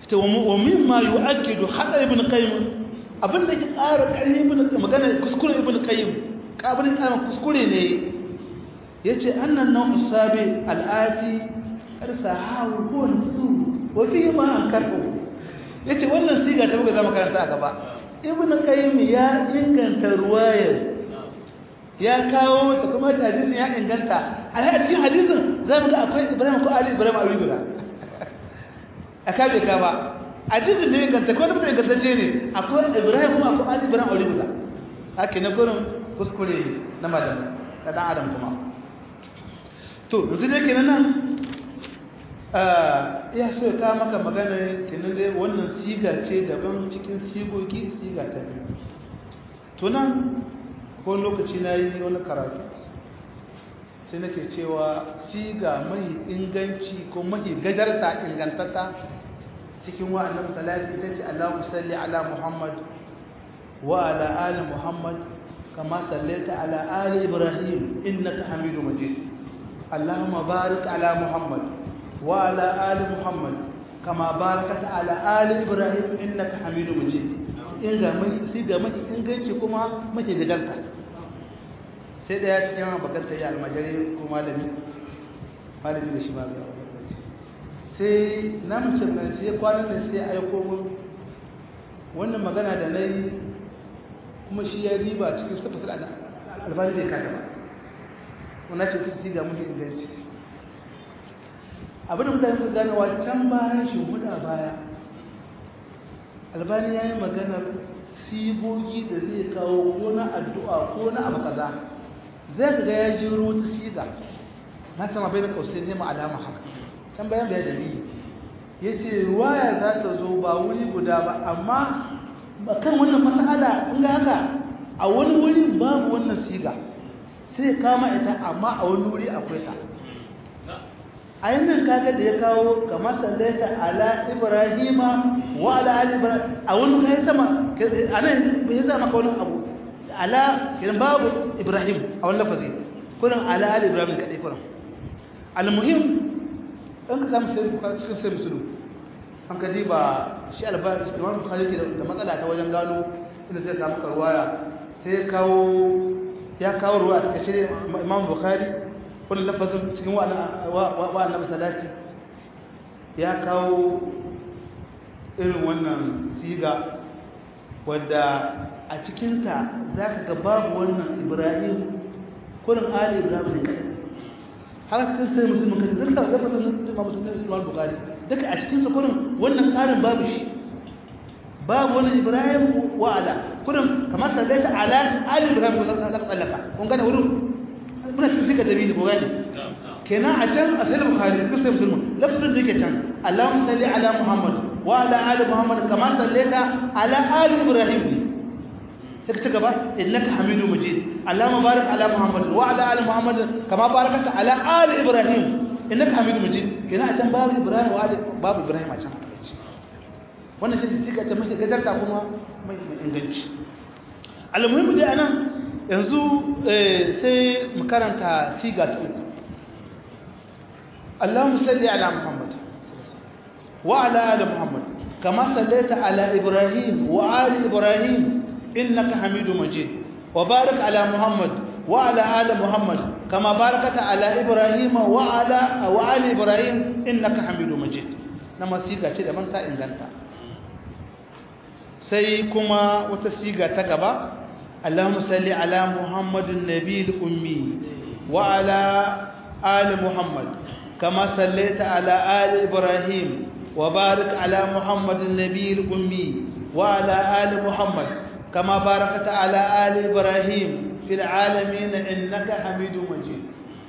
ita wa mimma yu'akkidu hada ibn qayyim abinda ke ƙara ƙarfi ibn magana kuskure ibn qayyim kabin ƙara kuskure ne yace annan nau'u sabi al'ati karsa hawo ko nafsu wa fi ma an karbu yace wannan siga ta muka zama karanta a gaba ibn qayyim ya inganta ruwayar ya kawo ta kuma hadisin ya inganta a cikin hadisin zamu ga akwai ibrahim ko ali ibrahim ali guda aka bai ka ba hadisin da ya inganta ko da mutum ingantacce ne akwai ibrahim kuma akwai ali ibrahim ali guda haka na gurin kuskure na madan da dan adam kuma to yanzu dai kenan nan ya so ya kawo maka magana kenan dai wannan siga ce daban cikin sigogi siga ta biyu to nan ko lokaci na yi wani karatu sai nake cewa siga mai inganci ko mai gajarta ingantatta cikin wa'annan salati ita ce Allahu salli ala Muhammad wa ala ali Muhammad kama sallaita ala ali Ibrahim innaka Hamidu Majid Allahumma barik ala Muhammad wa ala ali Muhammad kama barakata ala ali Ibrahim innaka Hamidu Majid inga mai siga mai inganci kuma mai gajarta sai daya cikin abakanta ya almajari ko malami malami da shi ma zai sai na mace mai sai kwanan da sai aiko mun wannan magana da na yi kuma shi ya riba cikin tafasar albani bai kada ba wana ce ta siga muhi inganci abin da mutane su gane wa can bayan shi huda baya albani ya yi maganar sigogi da zai kawo ko na addu'a ko na abu kaza zai ga ya jiro wata siga na sama bai na kausai zai alama haka can bayan bayan dalili ya ce ruwaya za ta zo ba wuri guda ba amma kan wannan masala in ga haka a wani wuri babu wannan siga sai kama ita amma a wani wuri akwai ta a yannan kaga da ya kawo kamar sallaita ala ibrahima wa ala ali ibrahim a wani kai sama a nan bai zama ka wani abu ala kiran babu ibrahim a wani lafazi kurin ala ali ibrahim kadai kurin almuhim ɗan ka samu sai cikin sai musulun an ka ba shi albani imam bukhari ke da matsala ta wajen gano inda zai samu karwaya sai ya kawo ya kawo ruwa a takaice imam bukhari wani lafazin cikin wa'annan salati ya kawo irin wannan siga wadda a cikinta za ka ga babu wannan ibrahim kurin ali ibrahim ne kadai haka cikin sai musulman kai duka lafazin da ma musulman imam bukhari duka a cikin sa kurin wannan tsarin babu shi babu wani ibrahim wa ala kurin kamar sallaita ala ali ibrahim ko zaka tsallaka kun gane wurin muna cikin duka dalili ko gane kenan a can a sai bukhari cikin sai musulman lafazin da yake can allahumma salli ala muhammad wa ala ali muhammad kamar sallaita ala ali ibrahim sai ka ci gaba innaka hamidu majid allahumma barik ala muhammad wa ala ali muhammad kama barakata ala ali ibrahim innaka hamidu majid kina a can babu ibrahim wa ali babu ibrahim a can haka ce wannan shi tika ta mashi gadarta kuma mai inganci almuhimmi dai anan yanzu sai mu karanta siga ta uku allahumma salli ala muhammad wa ala ali muhammad kama sallaita ala ibrahim wa ali ibrahim إنك حميد مجيد وبارك على محمد وعلى آل محمد كما باركت على إبراهيم وعلى وعلى إبراهيم إنك حميد مجيد نما سيغا ce da manta inganta sai kuma wata siga ta gaba Allahumma salli ala Muhammadin nabiyil ummi wa ala ali Muhammad kama sallaita ala ali Ibrahim wa barik ala Muhammadin nabiyil ummi wa ala ali Muhammad كما باركت على آل إبراهيم في العالمين إنك حميد مجيد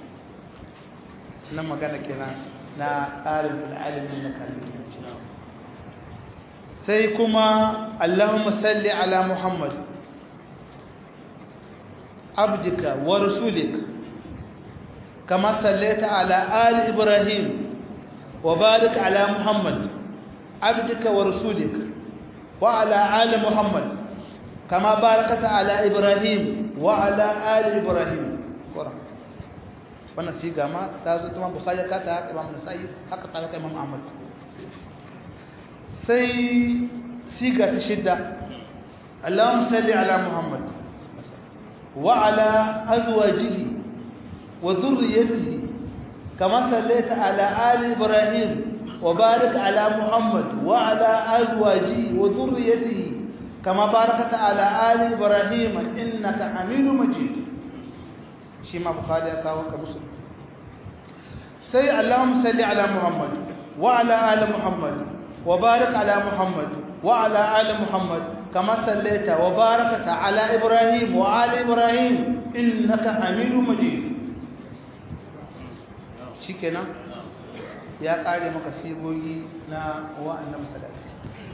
لما كان كنا نا قال في العالمين إنك حميد مجيد سيكما اللهم صل على محمد عبدك ورسولك كما صليت على آل إبراهيم وبارك على محمد عبدك ورسولك وعلى آل محمد كما باركت على إبراهيم وعلى آل إبراهيم قرآن wannan siga ma ta zo kuma bukhari ka ta haka imam nasa'i haka ta haka imam ahmad sai siga ta shidda Allahumma salli ala Muhammad wa ala azwajihi wa dhurriyyatihi kama sallaita ala ali Ibrahim wa barik ala Muhammad wa ala azwajihi wa dhurriyyatihi kama barakata ala ali Ibrahim innaka Hamidum Majid shi ma Bukhari ya kawo ka musu sai Allahumma salli ala Muhammad wa ala ali Muhammad وبارك على محمد وعلى آل محمد كما صليت وباركت على إبراهيم وآل إبراهيم إنك حميد مجيد شكرا يا قاري مكسيبوي نا وأنا مسلاتي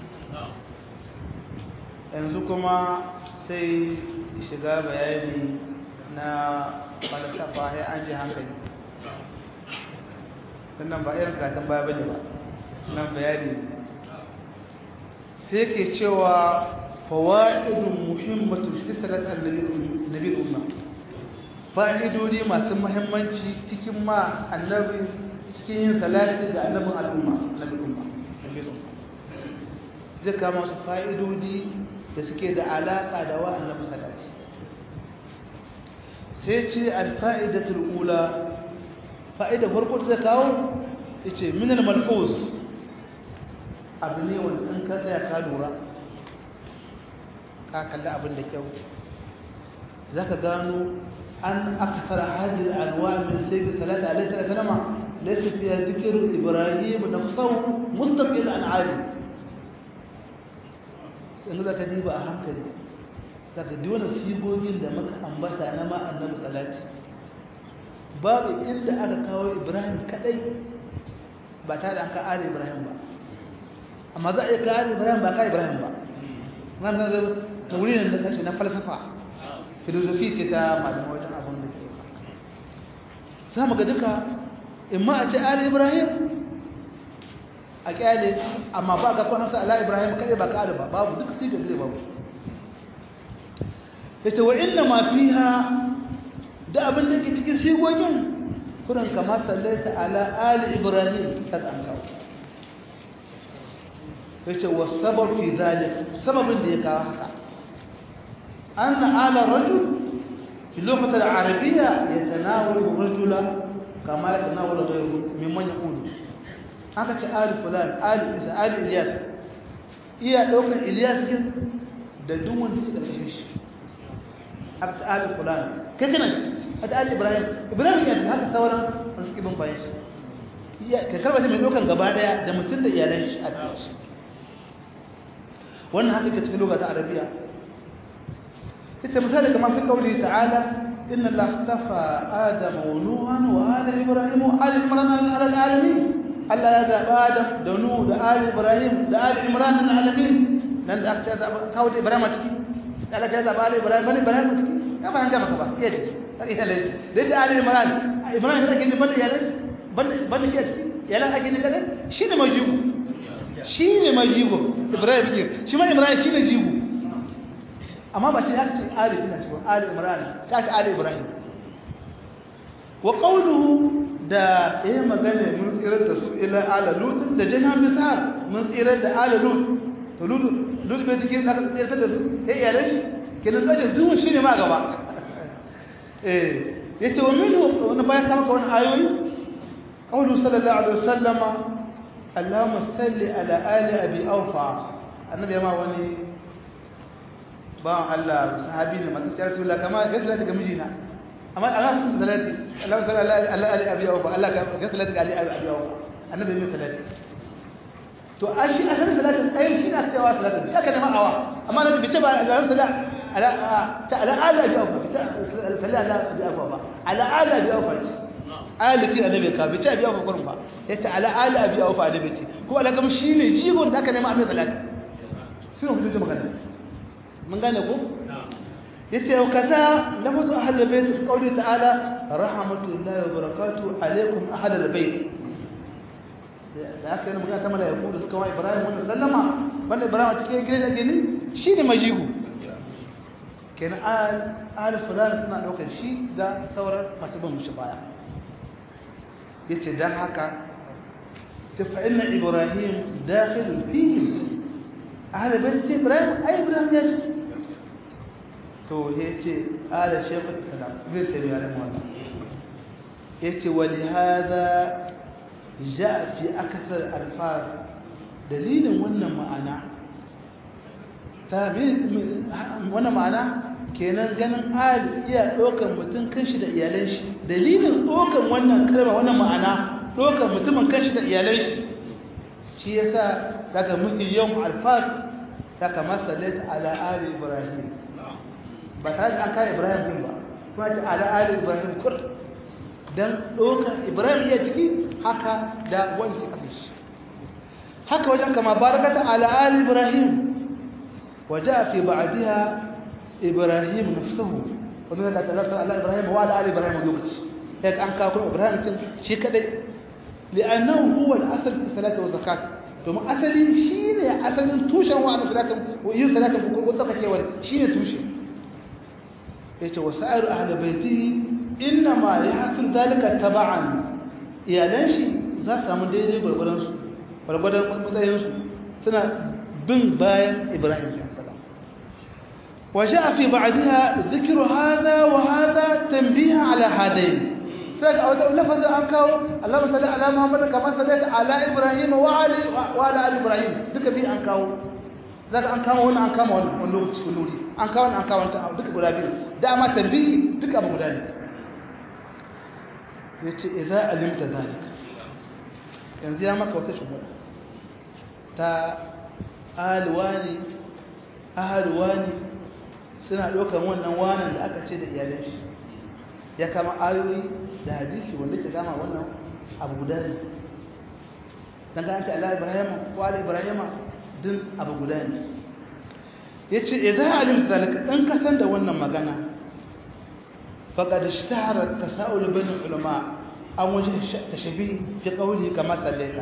yanzu kuma sai shiga bayani na falsafa ya an ji hankali wannan ba irin katon baya bane ba nan bayani sai ke cewa fawa'idun muhimmatun fisirat annabi umma fa'idodi masu muhimmanci cikin ma annabi cikin yin salati ga annabin al'umma annabi umma zai kama su fa'idodi da suke da alaƙa da wa annabi salati sai ce alfa'idatul ula fa'ida farko da zai kawo ya ce minal malfuz abu ne wanda in ka tsaya ka lura ka kalli abin da kyau za ka gano an akfar hadin alwa min sai salata alaihi salama laysa fiha dhikru ibrahim nafsuhu mustaqil an ali in za ka diba a hankali za ka ji wani sigogin da muka ambata na ma annabi salati babu inda aka kawo ibrahim kadai ba tare da an ka ali ibrahim ba amma za a iya kare ibrahim ba kare ibrahim ba nan da tauri ne da na falsafa filosofi ce ta malamai wajen abin da ke za mu ga duka in ma a ce ali ibrahim a kyale amma ba ga kwanarsa ala ibrahim kare ba kare ba babu duk sai ga gire babu ya ce wa inna ma fiha da abin da ke cikin sigogin kuran kama sallaita ala ali ibrahim ta an kawo yace wasabab fi zalik sababin da ya kawo haka anna ala rajul fi lughati al-arabiyya yatanawalu rajula kama yatanawalu ghayruhu mimman yaqulu haka ce ali fulan ali isa ali ilyas iya daukar ilyas din da duk wanda suka kashe shi haka ce ali fulan kai kana shi haka ali ibrahim ibrahim ya ce haka sauran wanda suke bin bayan shi ka karba shi mai dokan gaba daya da mutum da iyalan shi a cikin shi wannan haka ke cikin lokacin arabiya ita misali kamar fi kauli ta'ala inna la astafa adama wa nuhan wa ala ibrahim wa ala imran ala alamin Allah ya zaba adam da nuhu da ala ibrahim da ala imran ala alamin nan da aka zaba kawo da ibrahim a ciki Allah ya zaba ala ibrahim bane ibrahim a ciki ya ba hanga maka ba iya ciki iya lai da ta ala imran ibrahim da kin bane yalan bane bane shi yalan ake ne kada shine majibu shine majibu ibrahim ke shi ma ibrahim shine jigo amma ba ce ya ce ali tana cikin ali imran ta ce ali ibrahim wa qawluhu da eh magana mun tsirar da su ila ala lut da jana misar mun tsirar da ala lut to lut lut bai cikin da aka tsirar da su eh ya rashi kenan da duk shine ma gaba eh yace wa minhu wannan bayan kama ka wannan ayoyi qawlu sallallahu alaihi wasallama allahumma salli ala ali abi awfa annabi ma wani ba Allah sahabi ne mata tsayar sulla kama ga salati ga mijina amma Allah sun salati Allah sallallahu alaihi abi awfa Allah ga salati ga ali abi awfa annabi mai salati to ashi asan salati ai shi na cewa salati ya kana ma'awa amma na bice ba Allah sallallahu ala ta ala ali abi awfa bice sallallahu ala abi awfa ba ala ali abi awfa ce ali ce annabi ka bice abi awfa kurin ba yace ala ali abi awfa annabi ce ko Allah kuma shine jigon da aka nema mai salati sai mu fito magana mun gane ko yace wa kaza lafazu ahlul bayt qawli ta'ala rahmatullahi wa barakatuhu alaykum ahlul bayt da aka yi magana ta malaiku da suka wa Ibrahim wannan sallama wanda Ibrahim cikin gidan da gini shine majibu kenan al al fulan suna daukar shi da sauran masu bin mushi baya yace dan haka ta fa inna ibrahim dakhil fihi ahlul bait ce ibrahim ai ibrahim ya ce to ya ce qala shaykhul islam bin tabi'a rahimahullah yace wali hada ja fi akthar alfaz dalilin wannan ma'ana ta wannan ma'ana kenan ganin al iya dokan mutum kanshi da iyalan shi dalilin dokan wannan kalma wannan ma'ana dokan mutumin kanshi da iyalan shi shi yasa daga mafi yawan alfaz ta kama sallata ala ali ibrahim ba tare da an kai ibrahim din ba kuma ta ala ali ibrahim kur dan dokan ibrahim ya ciki haka da wani suka fi haka wajen kama barakata ala ali ibrahim waja fi ba'daha ibrahim nafsuhu wannan da talaka ala ibrahim wa ala ali ibrahim lokaci sai an kawo ibrahim kin shi kadai li'annahu huwa al-asl fi salati wa zakat domin asali shine asalin tushen wa salatin wa yin salatin ko tsakakewar shine tushe yace wasa'ir ahli baitihi inna ma yahsul dalika taba'an iyalan shi za su samu daidai gwargwadonsu gwargwadon matsayinsu suna bin bayan ibrahim salam waje a fi ba'adiha zikiru hada wa hada tambiya ala hadayin sai ga wata lafazin an kawo Allah masalli ala Muhammad kamar sallata ala Ibrahim wa ali wa ala ali Ibrahim duka bi an kawo zaka an kawo wannan an kama wannan wani lokaci wani wuri an kawo an kawo ta duka guda biyu dama tambihi duka abu guda ne yace idza alimta zalika yanzu ya maka wata shugaba ta alwani ahalwani suna ɗaukar wannan wanan da aka ce da iyalan shi ya kama ayoyi da hadisi wanda ke kama wannan abu guda ne don ga an ce Allah Ibrahim ko Allah Ibrahim din abu guda ne ya ce idan alim zalika ɗan kasan da wannan magana faƙad ishtahara tasa'ul bin ulama an waje tashbih fi qawli kama sallaita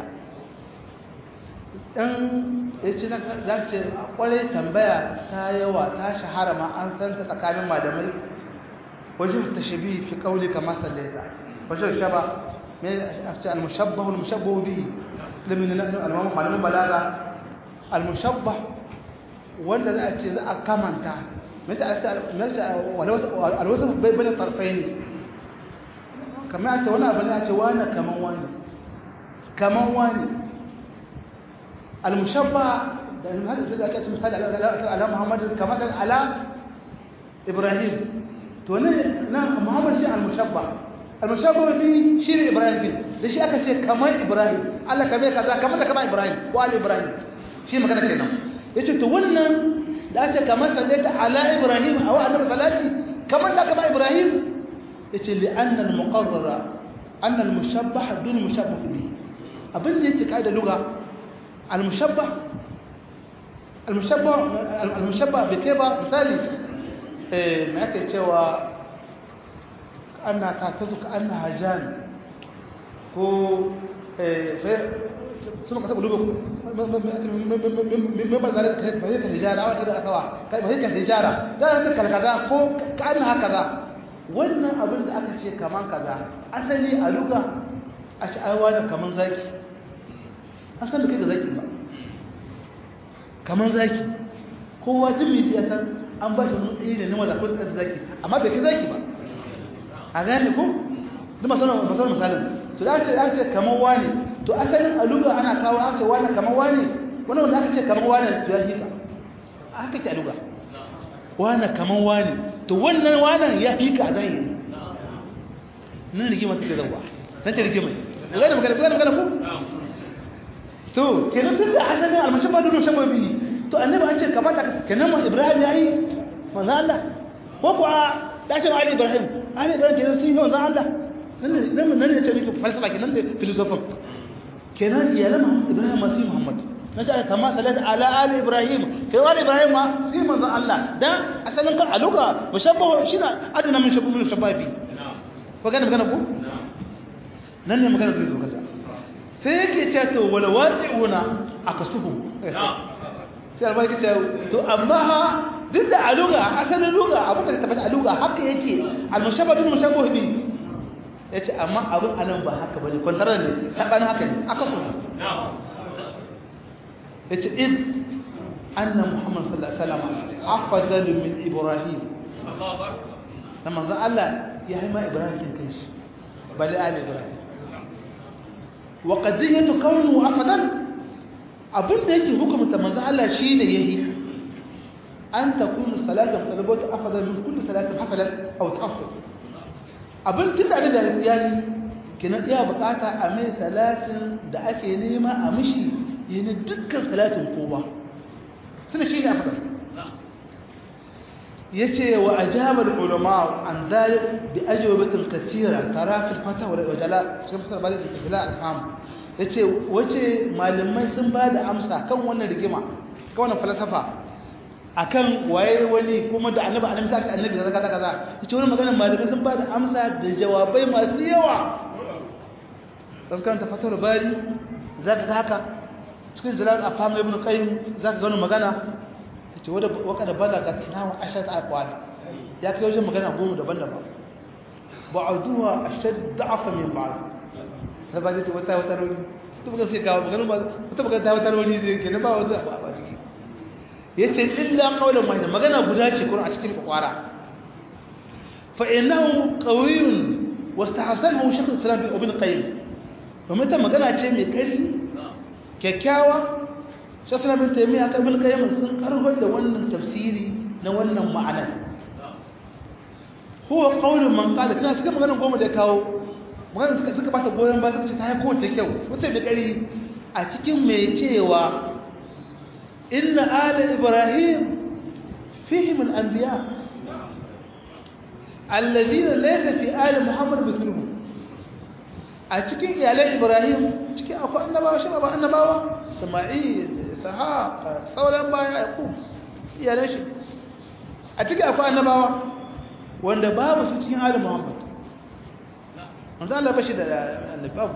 dan yace za ce kwarai tambaya ta yawa ta shahara ma an san ta tsakanin malamai waje tashbih fi qawli kama sallaita waje shaba me afta al mushabbah al mushabbah bihi lamin al malamin balaga al mushabbah wanda za a ce za a kamanta mata alwasu bai bane tarfai ne kamar a ce wani abu ne a ce wani kaman wani kaman wani almushabba da hada zai aka ce misali ala muhammadin kamar da ala ibrahim to ne na muhammad shi almushabba almushabba bi shi ne ibrahim bin da shi aka ce kamar ibrahim allah kamar kaza kamar da kamar ibrahim ko ala ibrahim shi magana kenan yace to wannan da aka kamar sallaita ala ibrahim aw annabi salati kamar da kamar ibrahim yace li anna al muqarrara anna al mushabbah dun mushabbah bihi abin da yake kaida lugha al mushabbah al mushabbah al mushabbah bi kaiba misali eh me ake cewa anna ta tazuka anna hajan ko eh sun ka saboda membar zare ka fahimtar hijara wata da akawa ka fahimtar hijara da ta kalkaza ko ka an haka za wannan abin da aka ce kaman kaza asali a luga a ci aiwa da kaman zaki an san da kai ga zaki ba kaman zaki kowa jin mai ya san an ba shi wani ɗaya ne na wala ko da zaki amma bai kai zaki ba a gane ko duk masarar misalin to da aka ce kaman wani to asalin aluga ana kawo aka ce wani kamar wani wani wanda aka ce kamar wani to ya hika aka ce aluga wani kamar wani to wannan wani ya hika a zahiri nan rigima take zauwa nan ta rigima magana magana magana magana ko to kenan tun da asalin almashin ba dole shan biyu to annabi an ce kamar da kenan mu ibrahim yayi manzo Allah ko ko da ce ali ibrahim ali ibrahim kenan sun yi manzo Allah nan nan nan ne ce miki falsafa kenan da filosofin kenan iyalan ibrahim masu muhammad na ce kama salat ala ali ibrahim kai wani ibrahim ma sai manzon Allah dan asalin kan aluga mushabbahu shina adana min shabbu min shababi ko gane magana ko nan ne magana zai zo kada sai yake ce to wala wasi'una akasuhu sai albar yake ce to amma ha duk da aluga asalin luga abin da tabbata aluga haka yake al-mushabbahu bil mushabbahu bi ya ce amma abin anan ba haka ba ne kwantarar ne saɓanin haka ne aka so ya ce in anna muhammad sallallahu alaihi wasallam afdalu min ibrahim da manzon Allah ya haima ibrahim kin kai shi bali ali ibrahim wa qadiyatu kawnu afdal abinda yake hukumta manzon Allah shine yayi an takunu salatu talabatu afdal min kulli salatin hasalat aw tahassal abin tunda da yayi kina iya bukata a mai salatin da ake nema a mishi yana dukkan salatin kowa tunda shi ne afdal yace wa ajaba ulama an zalik bi ajwabatin kathira tara fil fata wa jala cikin fasar balik ila al-fam yace wace malamai sun ba da amsa kan wannan rigima kan wannan falsafa akan waye wani kuma da annabi annabi sai annabi kaza kaza kaza yace wannan magana malamai sun ba da amsa da jawabai masu yawa dan karanta fatar bari zaka ga haka cikin jalal afam ibn qayyim zaka ga wannan magana ce wadda waka da balaga tunawa ashad aqwal ya kai wajen magana goma daban-daban ba'duha ashad da'afa min ba'd sai ba ce wata wata rauni to buga sai kawo magana ba wata buga ta wata rauni ne kenan ba wata ba ba ciki yace illa qawlan wahida magana guda ce kuma a cikin kwakwara fa innahu qawiyyun wastahsanahu shaykh al-islam ibn qayyim kuma ta magana ce mai kari kyakkyawa shasana bin taimiyya kan bin kayyama sun karfar da wannan tafsiri na wannan ma'anar huwa qaulun man qala kana cikin maganar goma da kawo maganar suka suka bata goyon ba suka ce ta ko ta kyau mutum da kari a cikin mai cewa inna ala ibrahim fihim al-anbiya alladhina laysa fi ali muhammad mithluhu a cikin iyalan ibrahim cikin akwai annabawa shi ba annabawa sama'il ishaq sauran baya yaqub iyalan shi a cikin akwai annabawa wanda babu su cikin ali muhammad manzo Allah bashi da annabawa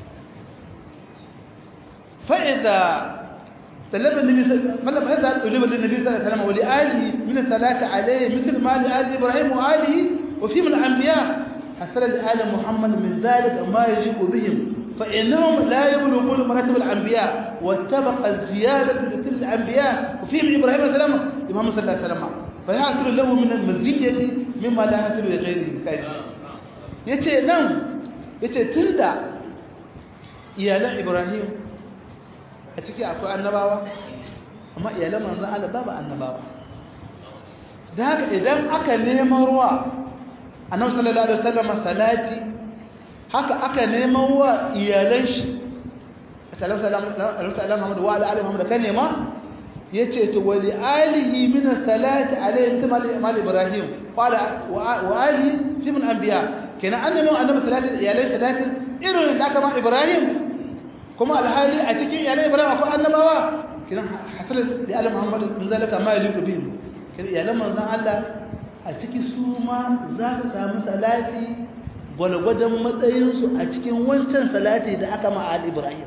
fa idza talaba النبي فلا هذا طلب النبي صلى الله عليه وسلم ولآله من الصلاة عليه مثل ما لآل إبراهيم وآله وفي من الأنبياء حصل لآل محمد من ذلك ما يليق بهم فإنهم لا يبلغون مراتب الأنبياء واتبق الزيادة لكل الأنبياء وفيهم إبراهيم عليه السلام محمد صلى الله عليه وسلم فيحصل له من المزية مما لا يحصل لغيره كيف yace nan yace tunda iyalan Ibrahim a ciki akwai annabawa amma iyalan manzon Allah babu annabawa da haka idan aka neman ruwa annabi sallallahu alaihi wasallam salati haka aka neman wa iyalan shi sallallahu alaihi Muhammad wa ala alihi Muhammad kan nema yace to wali alihi min salati alaihi kama mal ibrahim qala wa alihi fi min anbiya kenan annabi annabi salati iyalan salatin irin da kama ibrahim kuma alhali a cikin iyalan ibrahim akwai annabawa kenan hasal da ali Muhammad min zalika ma yaliku bihim kenan iyalan manzon Allah a ciki su ma za ka samu salati gwalgwadon matsayinsu a cikin wancan salati da aka ma'al ibrahim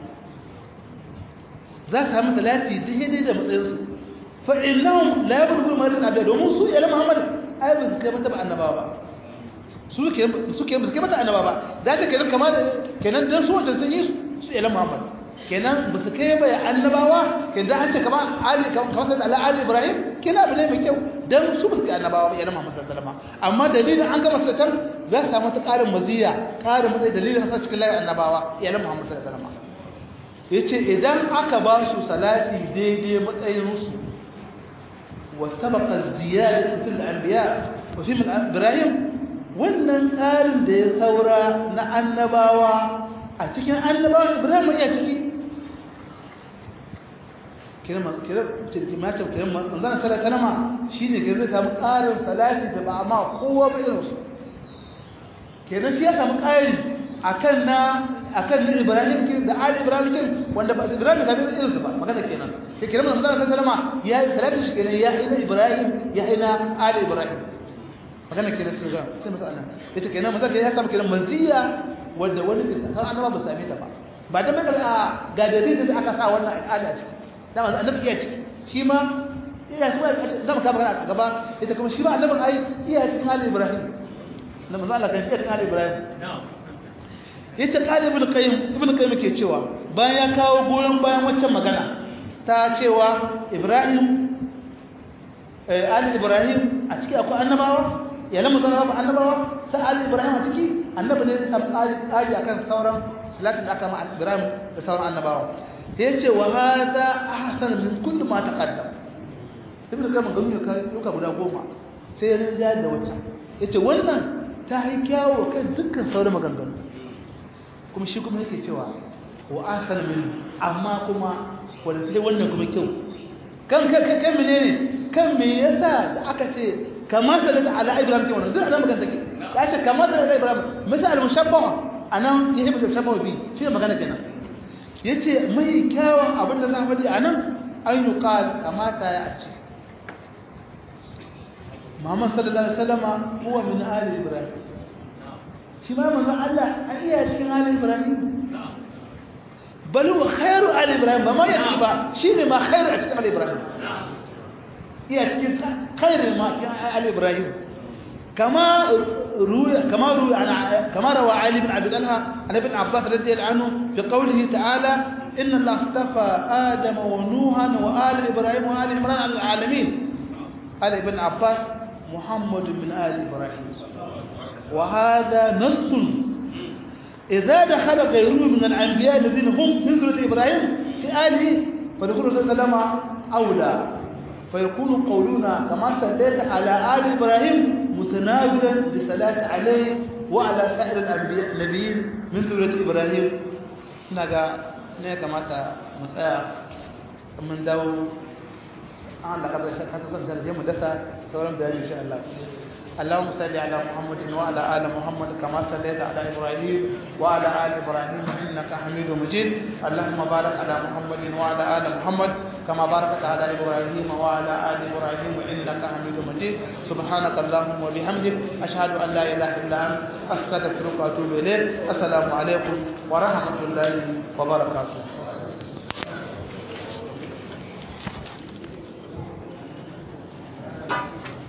za ka samu salati daidai da matsayinsu fa'inahun labar gudun malatin abiya domin su yala muhammad ai ba su kai mata ba annabawa ba su ke ba su kai mata annabawa ba za ta kenan kama kenan don su wancan sun yi su yala muhammad kenan ba su kai ba ya annabawa kenan an ce kama ali kamar da ala ali ibrahim kenan abu ne mai kyau dan su ba su kai annabawa ba yana muhammad sallallahu alaihi wasallam amma dalilin an gama satan za su samu ta karin maziya karin matsayi dalilin sa cikin layin annabawa yana muhammad sallallahu alaihi wasallam yace idan aka ba su salati daidai matsayin su wa tabaqa ziyadatu fil anbiya wa fi min ibrahim wannan karin da ya saura na annabawa a cikin annabawa ibrahim ya ciki kiran kiran cikin mata kiran manzon sallallahu alaihi wasallam shine ke zai samu ƙarin salati da ba ma kowa ba irin su kenan shi ya samu ƙari akan na akan ni Ibrahim ke da Ali Ibrahim ke wanda ba Ibrahim da irin su ba magana kenan ke kiran manzon sallallahu alaihi wasallam ya yi salati shi kenan ya ina Ibrahim ya ina Ali Ibrahim magana kenan sai ga sai masa Allah yace kenan manzon ya samu kenan manziya wanda wani bisa san annaba ba same ta ba ba da mai ga dalilin da aka sa wannan al'ada a ciki dama annabi iya ciki shi ma iya kuma zama ka magana a gaba ita kuma shi ma annabin ai iya cikin ali ibrahim na manzo Allah kan iya cikin ali ibrahim yace qali ibn qayyim ibn qayyim ke cewa bayan ya kawo goyon bayan waccan magana ta cewa ibrahim ali ibrahim a ciki akwai annabawa iyalan manzon Allah annabawa sai ali ibrahim a ciki annabi ne zai samu ƙari akan sauran salatin da aka ma ibrahim da sauran annabawa yace wa hada ahsan min kulli ma taqaddam ibn kayyim gami ya kai duka guda goma sai ya rinja da wata yace wannan ta yi kyawo kan dukkan sauran maganganu kuma shi kuma yake cewa wa ahsan min amma kuma wanda sai wannan kuma kyau kan kan kan menene kan me yasa da aka ce kamar da ala ibrahim ce wannan duk ana magana take ya ce kamar da ibrahim misal mushabbaha anan yake mushabbaha bi shi ne magana kenan yace mai kyawun abin da za a faɗi anan an yuqal kamata ya ce Muhammad sallallahu alaihi wasallam huwa min ali Ibrahim shi ma manzo Allah an iya cikin ali Ibrahim bal huwa khairu ali Ibrahim ba ma ya ba shine ma khairu a cikin ali Ibrahim iya cikin khairu ma cikin ali Ibrahim kama ruya kama ruya ana kama rawa Ali ibn Abi Talha an ibn Abbas radiyallahu anhu fi qawlihi ta'ala inna Allah astafa Adama wa Nuhan wa ali Ibrahim wa ali Imran al alamin Ali ibn Abbas محمد من آل إبراهيم وهذا نص إذا دخل غيره من الأنبياء الذين هم من ذرية إبراهيم في آله فدخول صلى الله عليه وسلم أولى فيكون قولنا كما صليت على آل إبراهيم متناولا بصلاة عليه وعلى سائر الأنبياء النبيين من ذرية إبراهيم نجا نجا متى مسألة من دو an da kada ka san sai mu dasa sauran bayani insha Allah اللهم صل على محمد وعلى ال محمد كما صليت على ابراهيم وعلى ال ابراهيم انك حميد مجيد اللهم بارك على محمد وعلى ال محمد كما باركت على ابراهيم وعلى ال ابراهيم انك حميد مجيد سبحانك اللهم وبحمدك اشهد ان لا اله الا انت استغفرك واتوب اليك السلام عليكم ورحمه الله وبركاته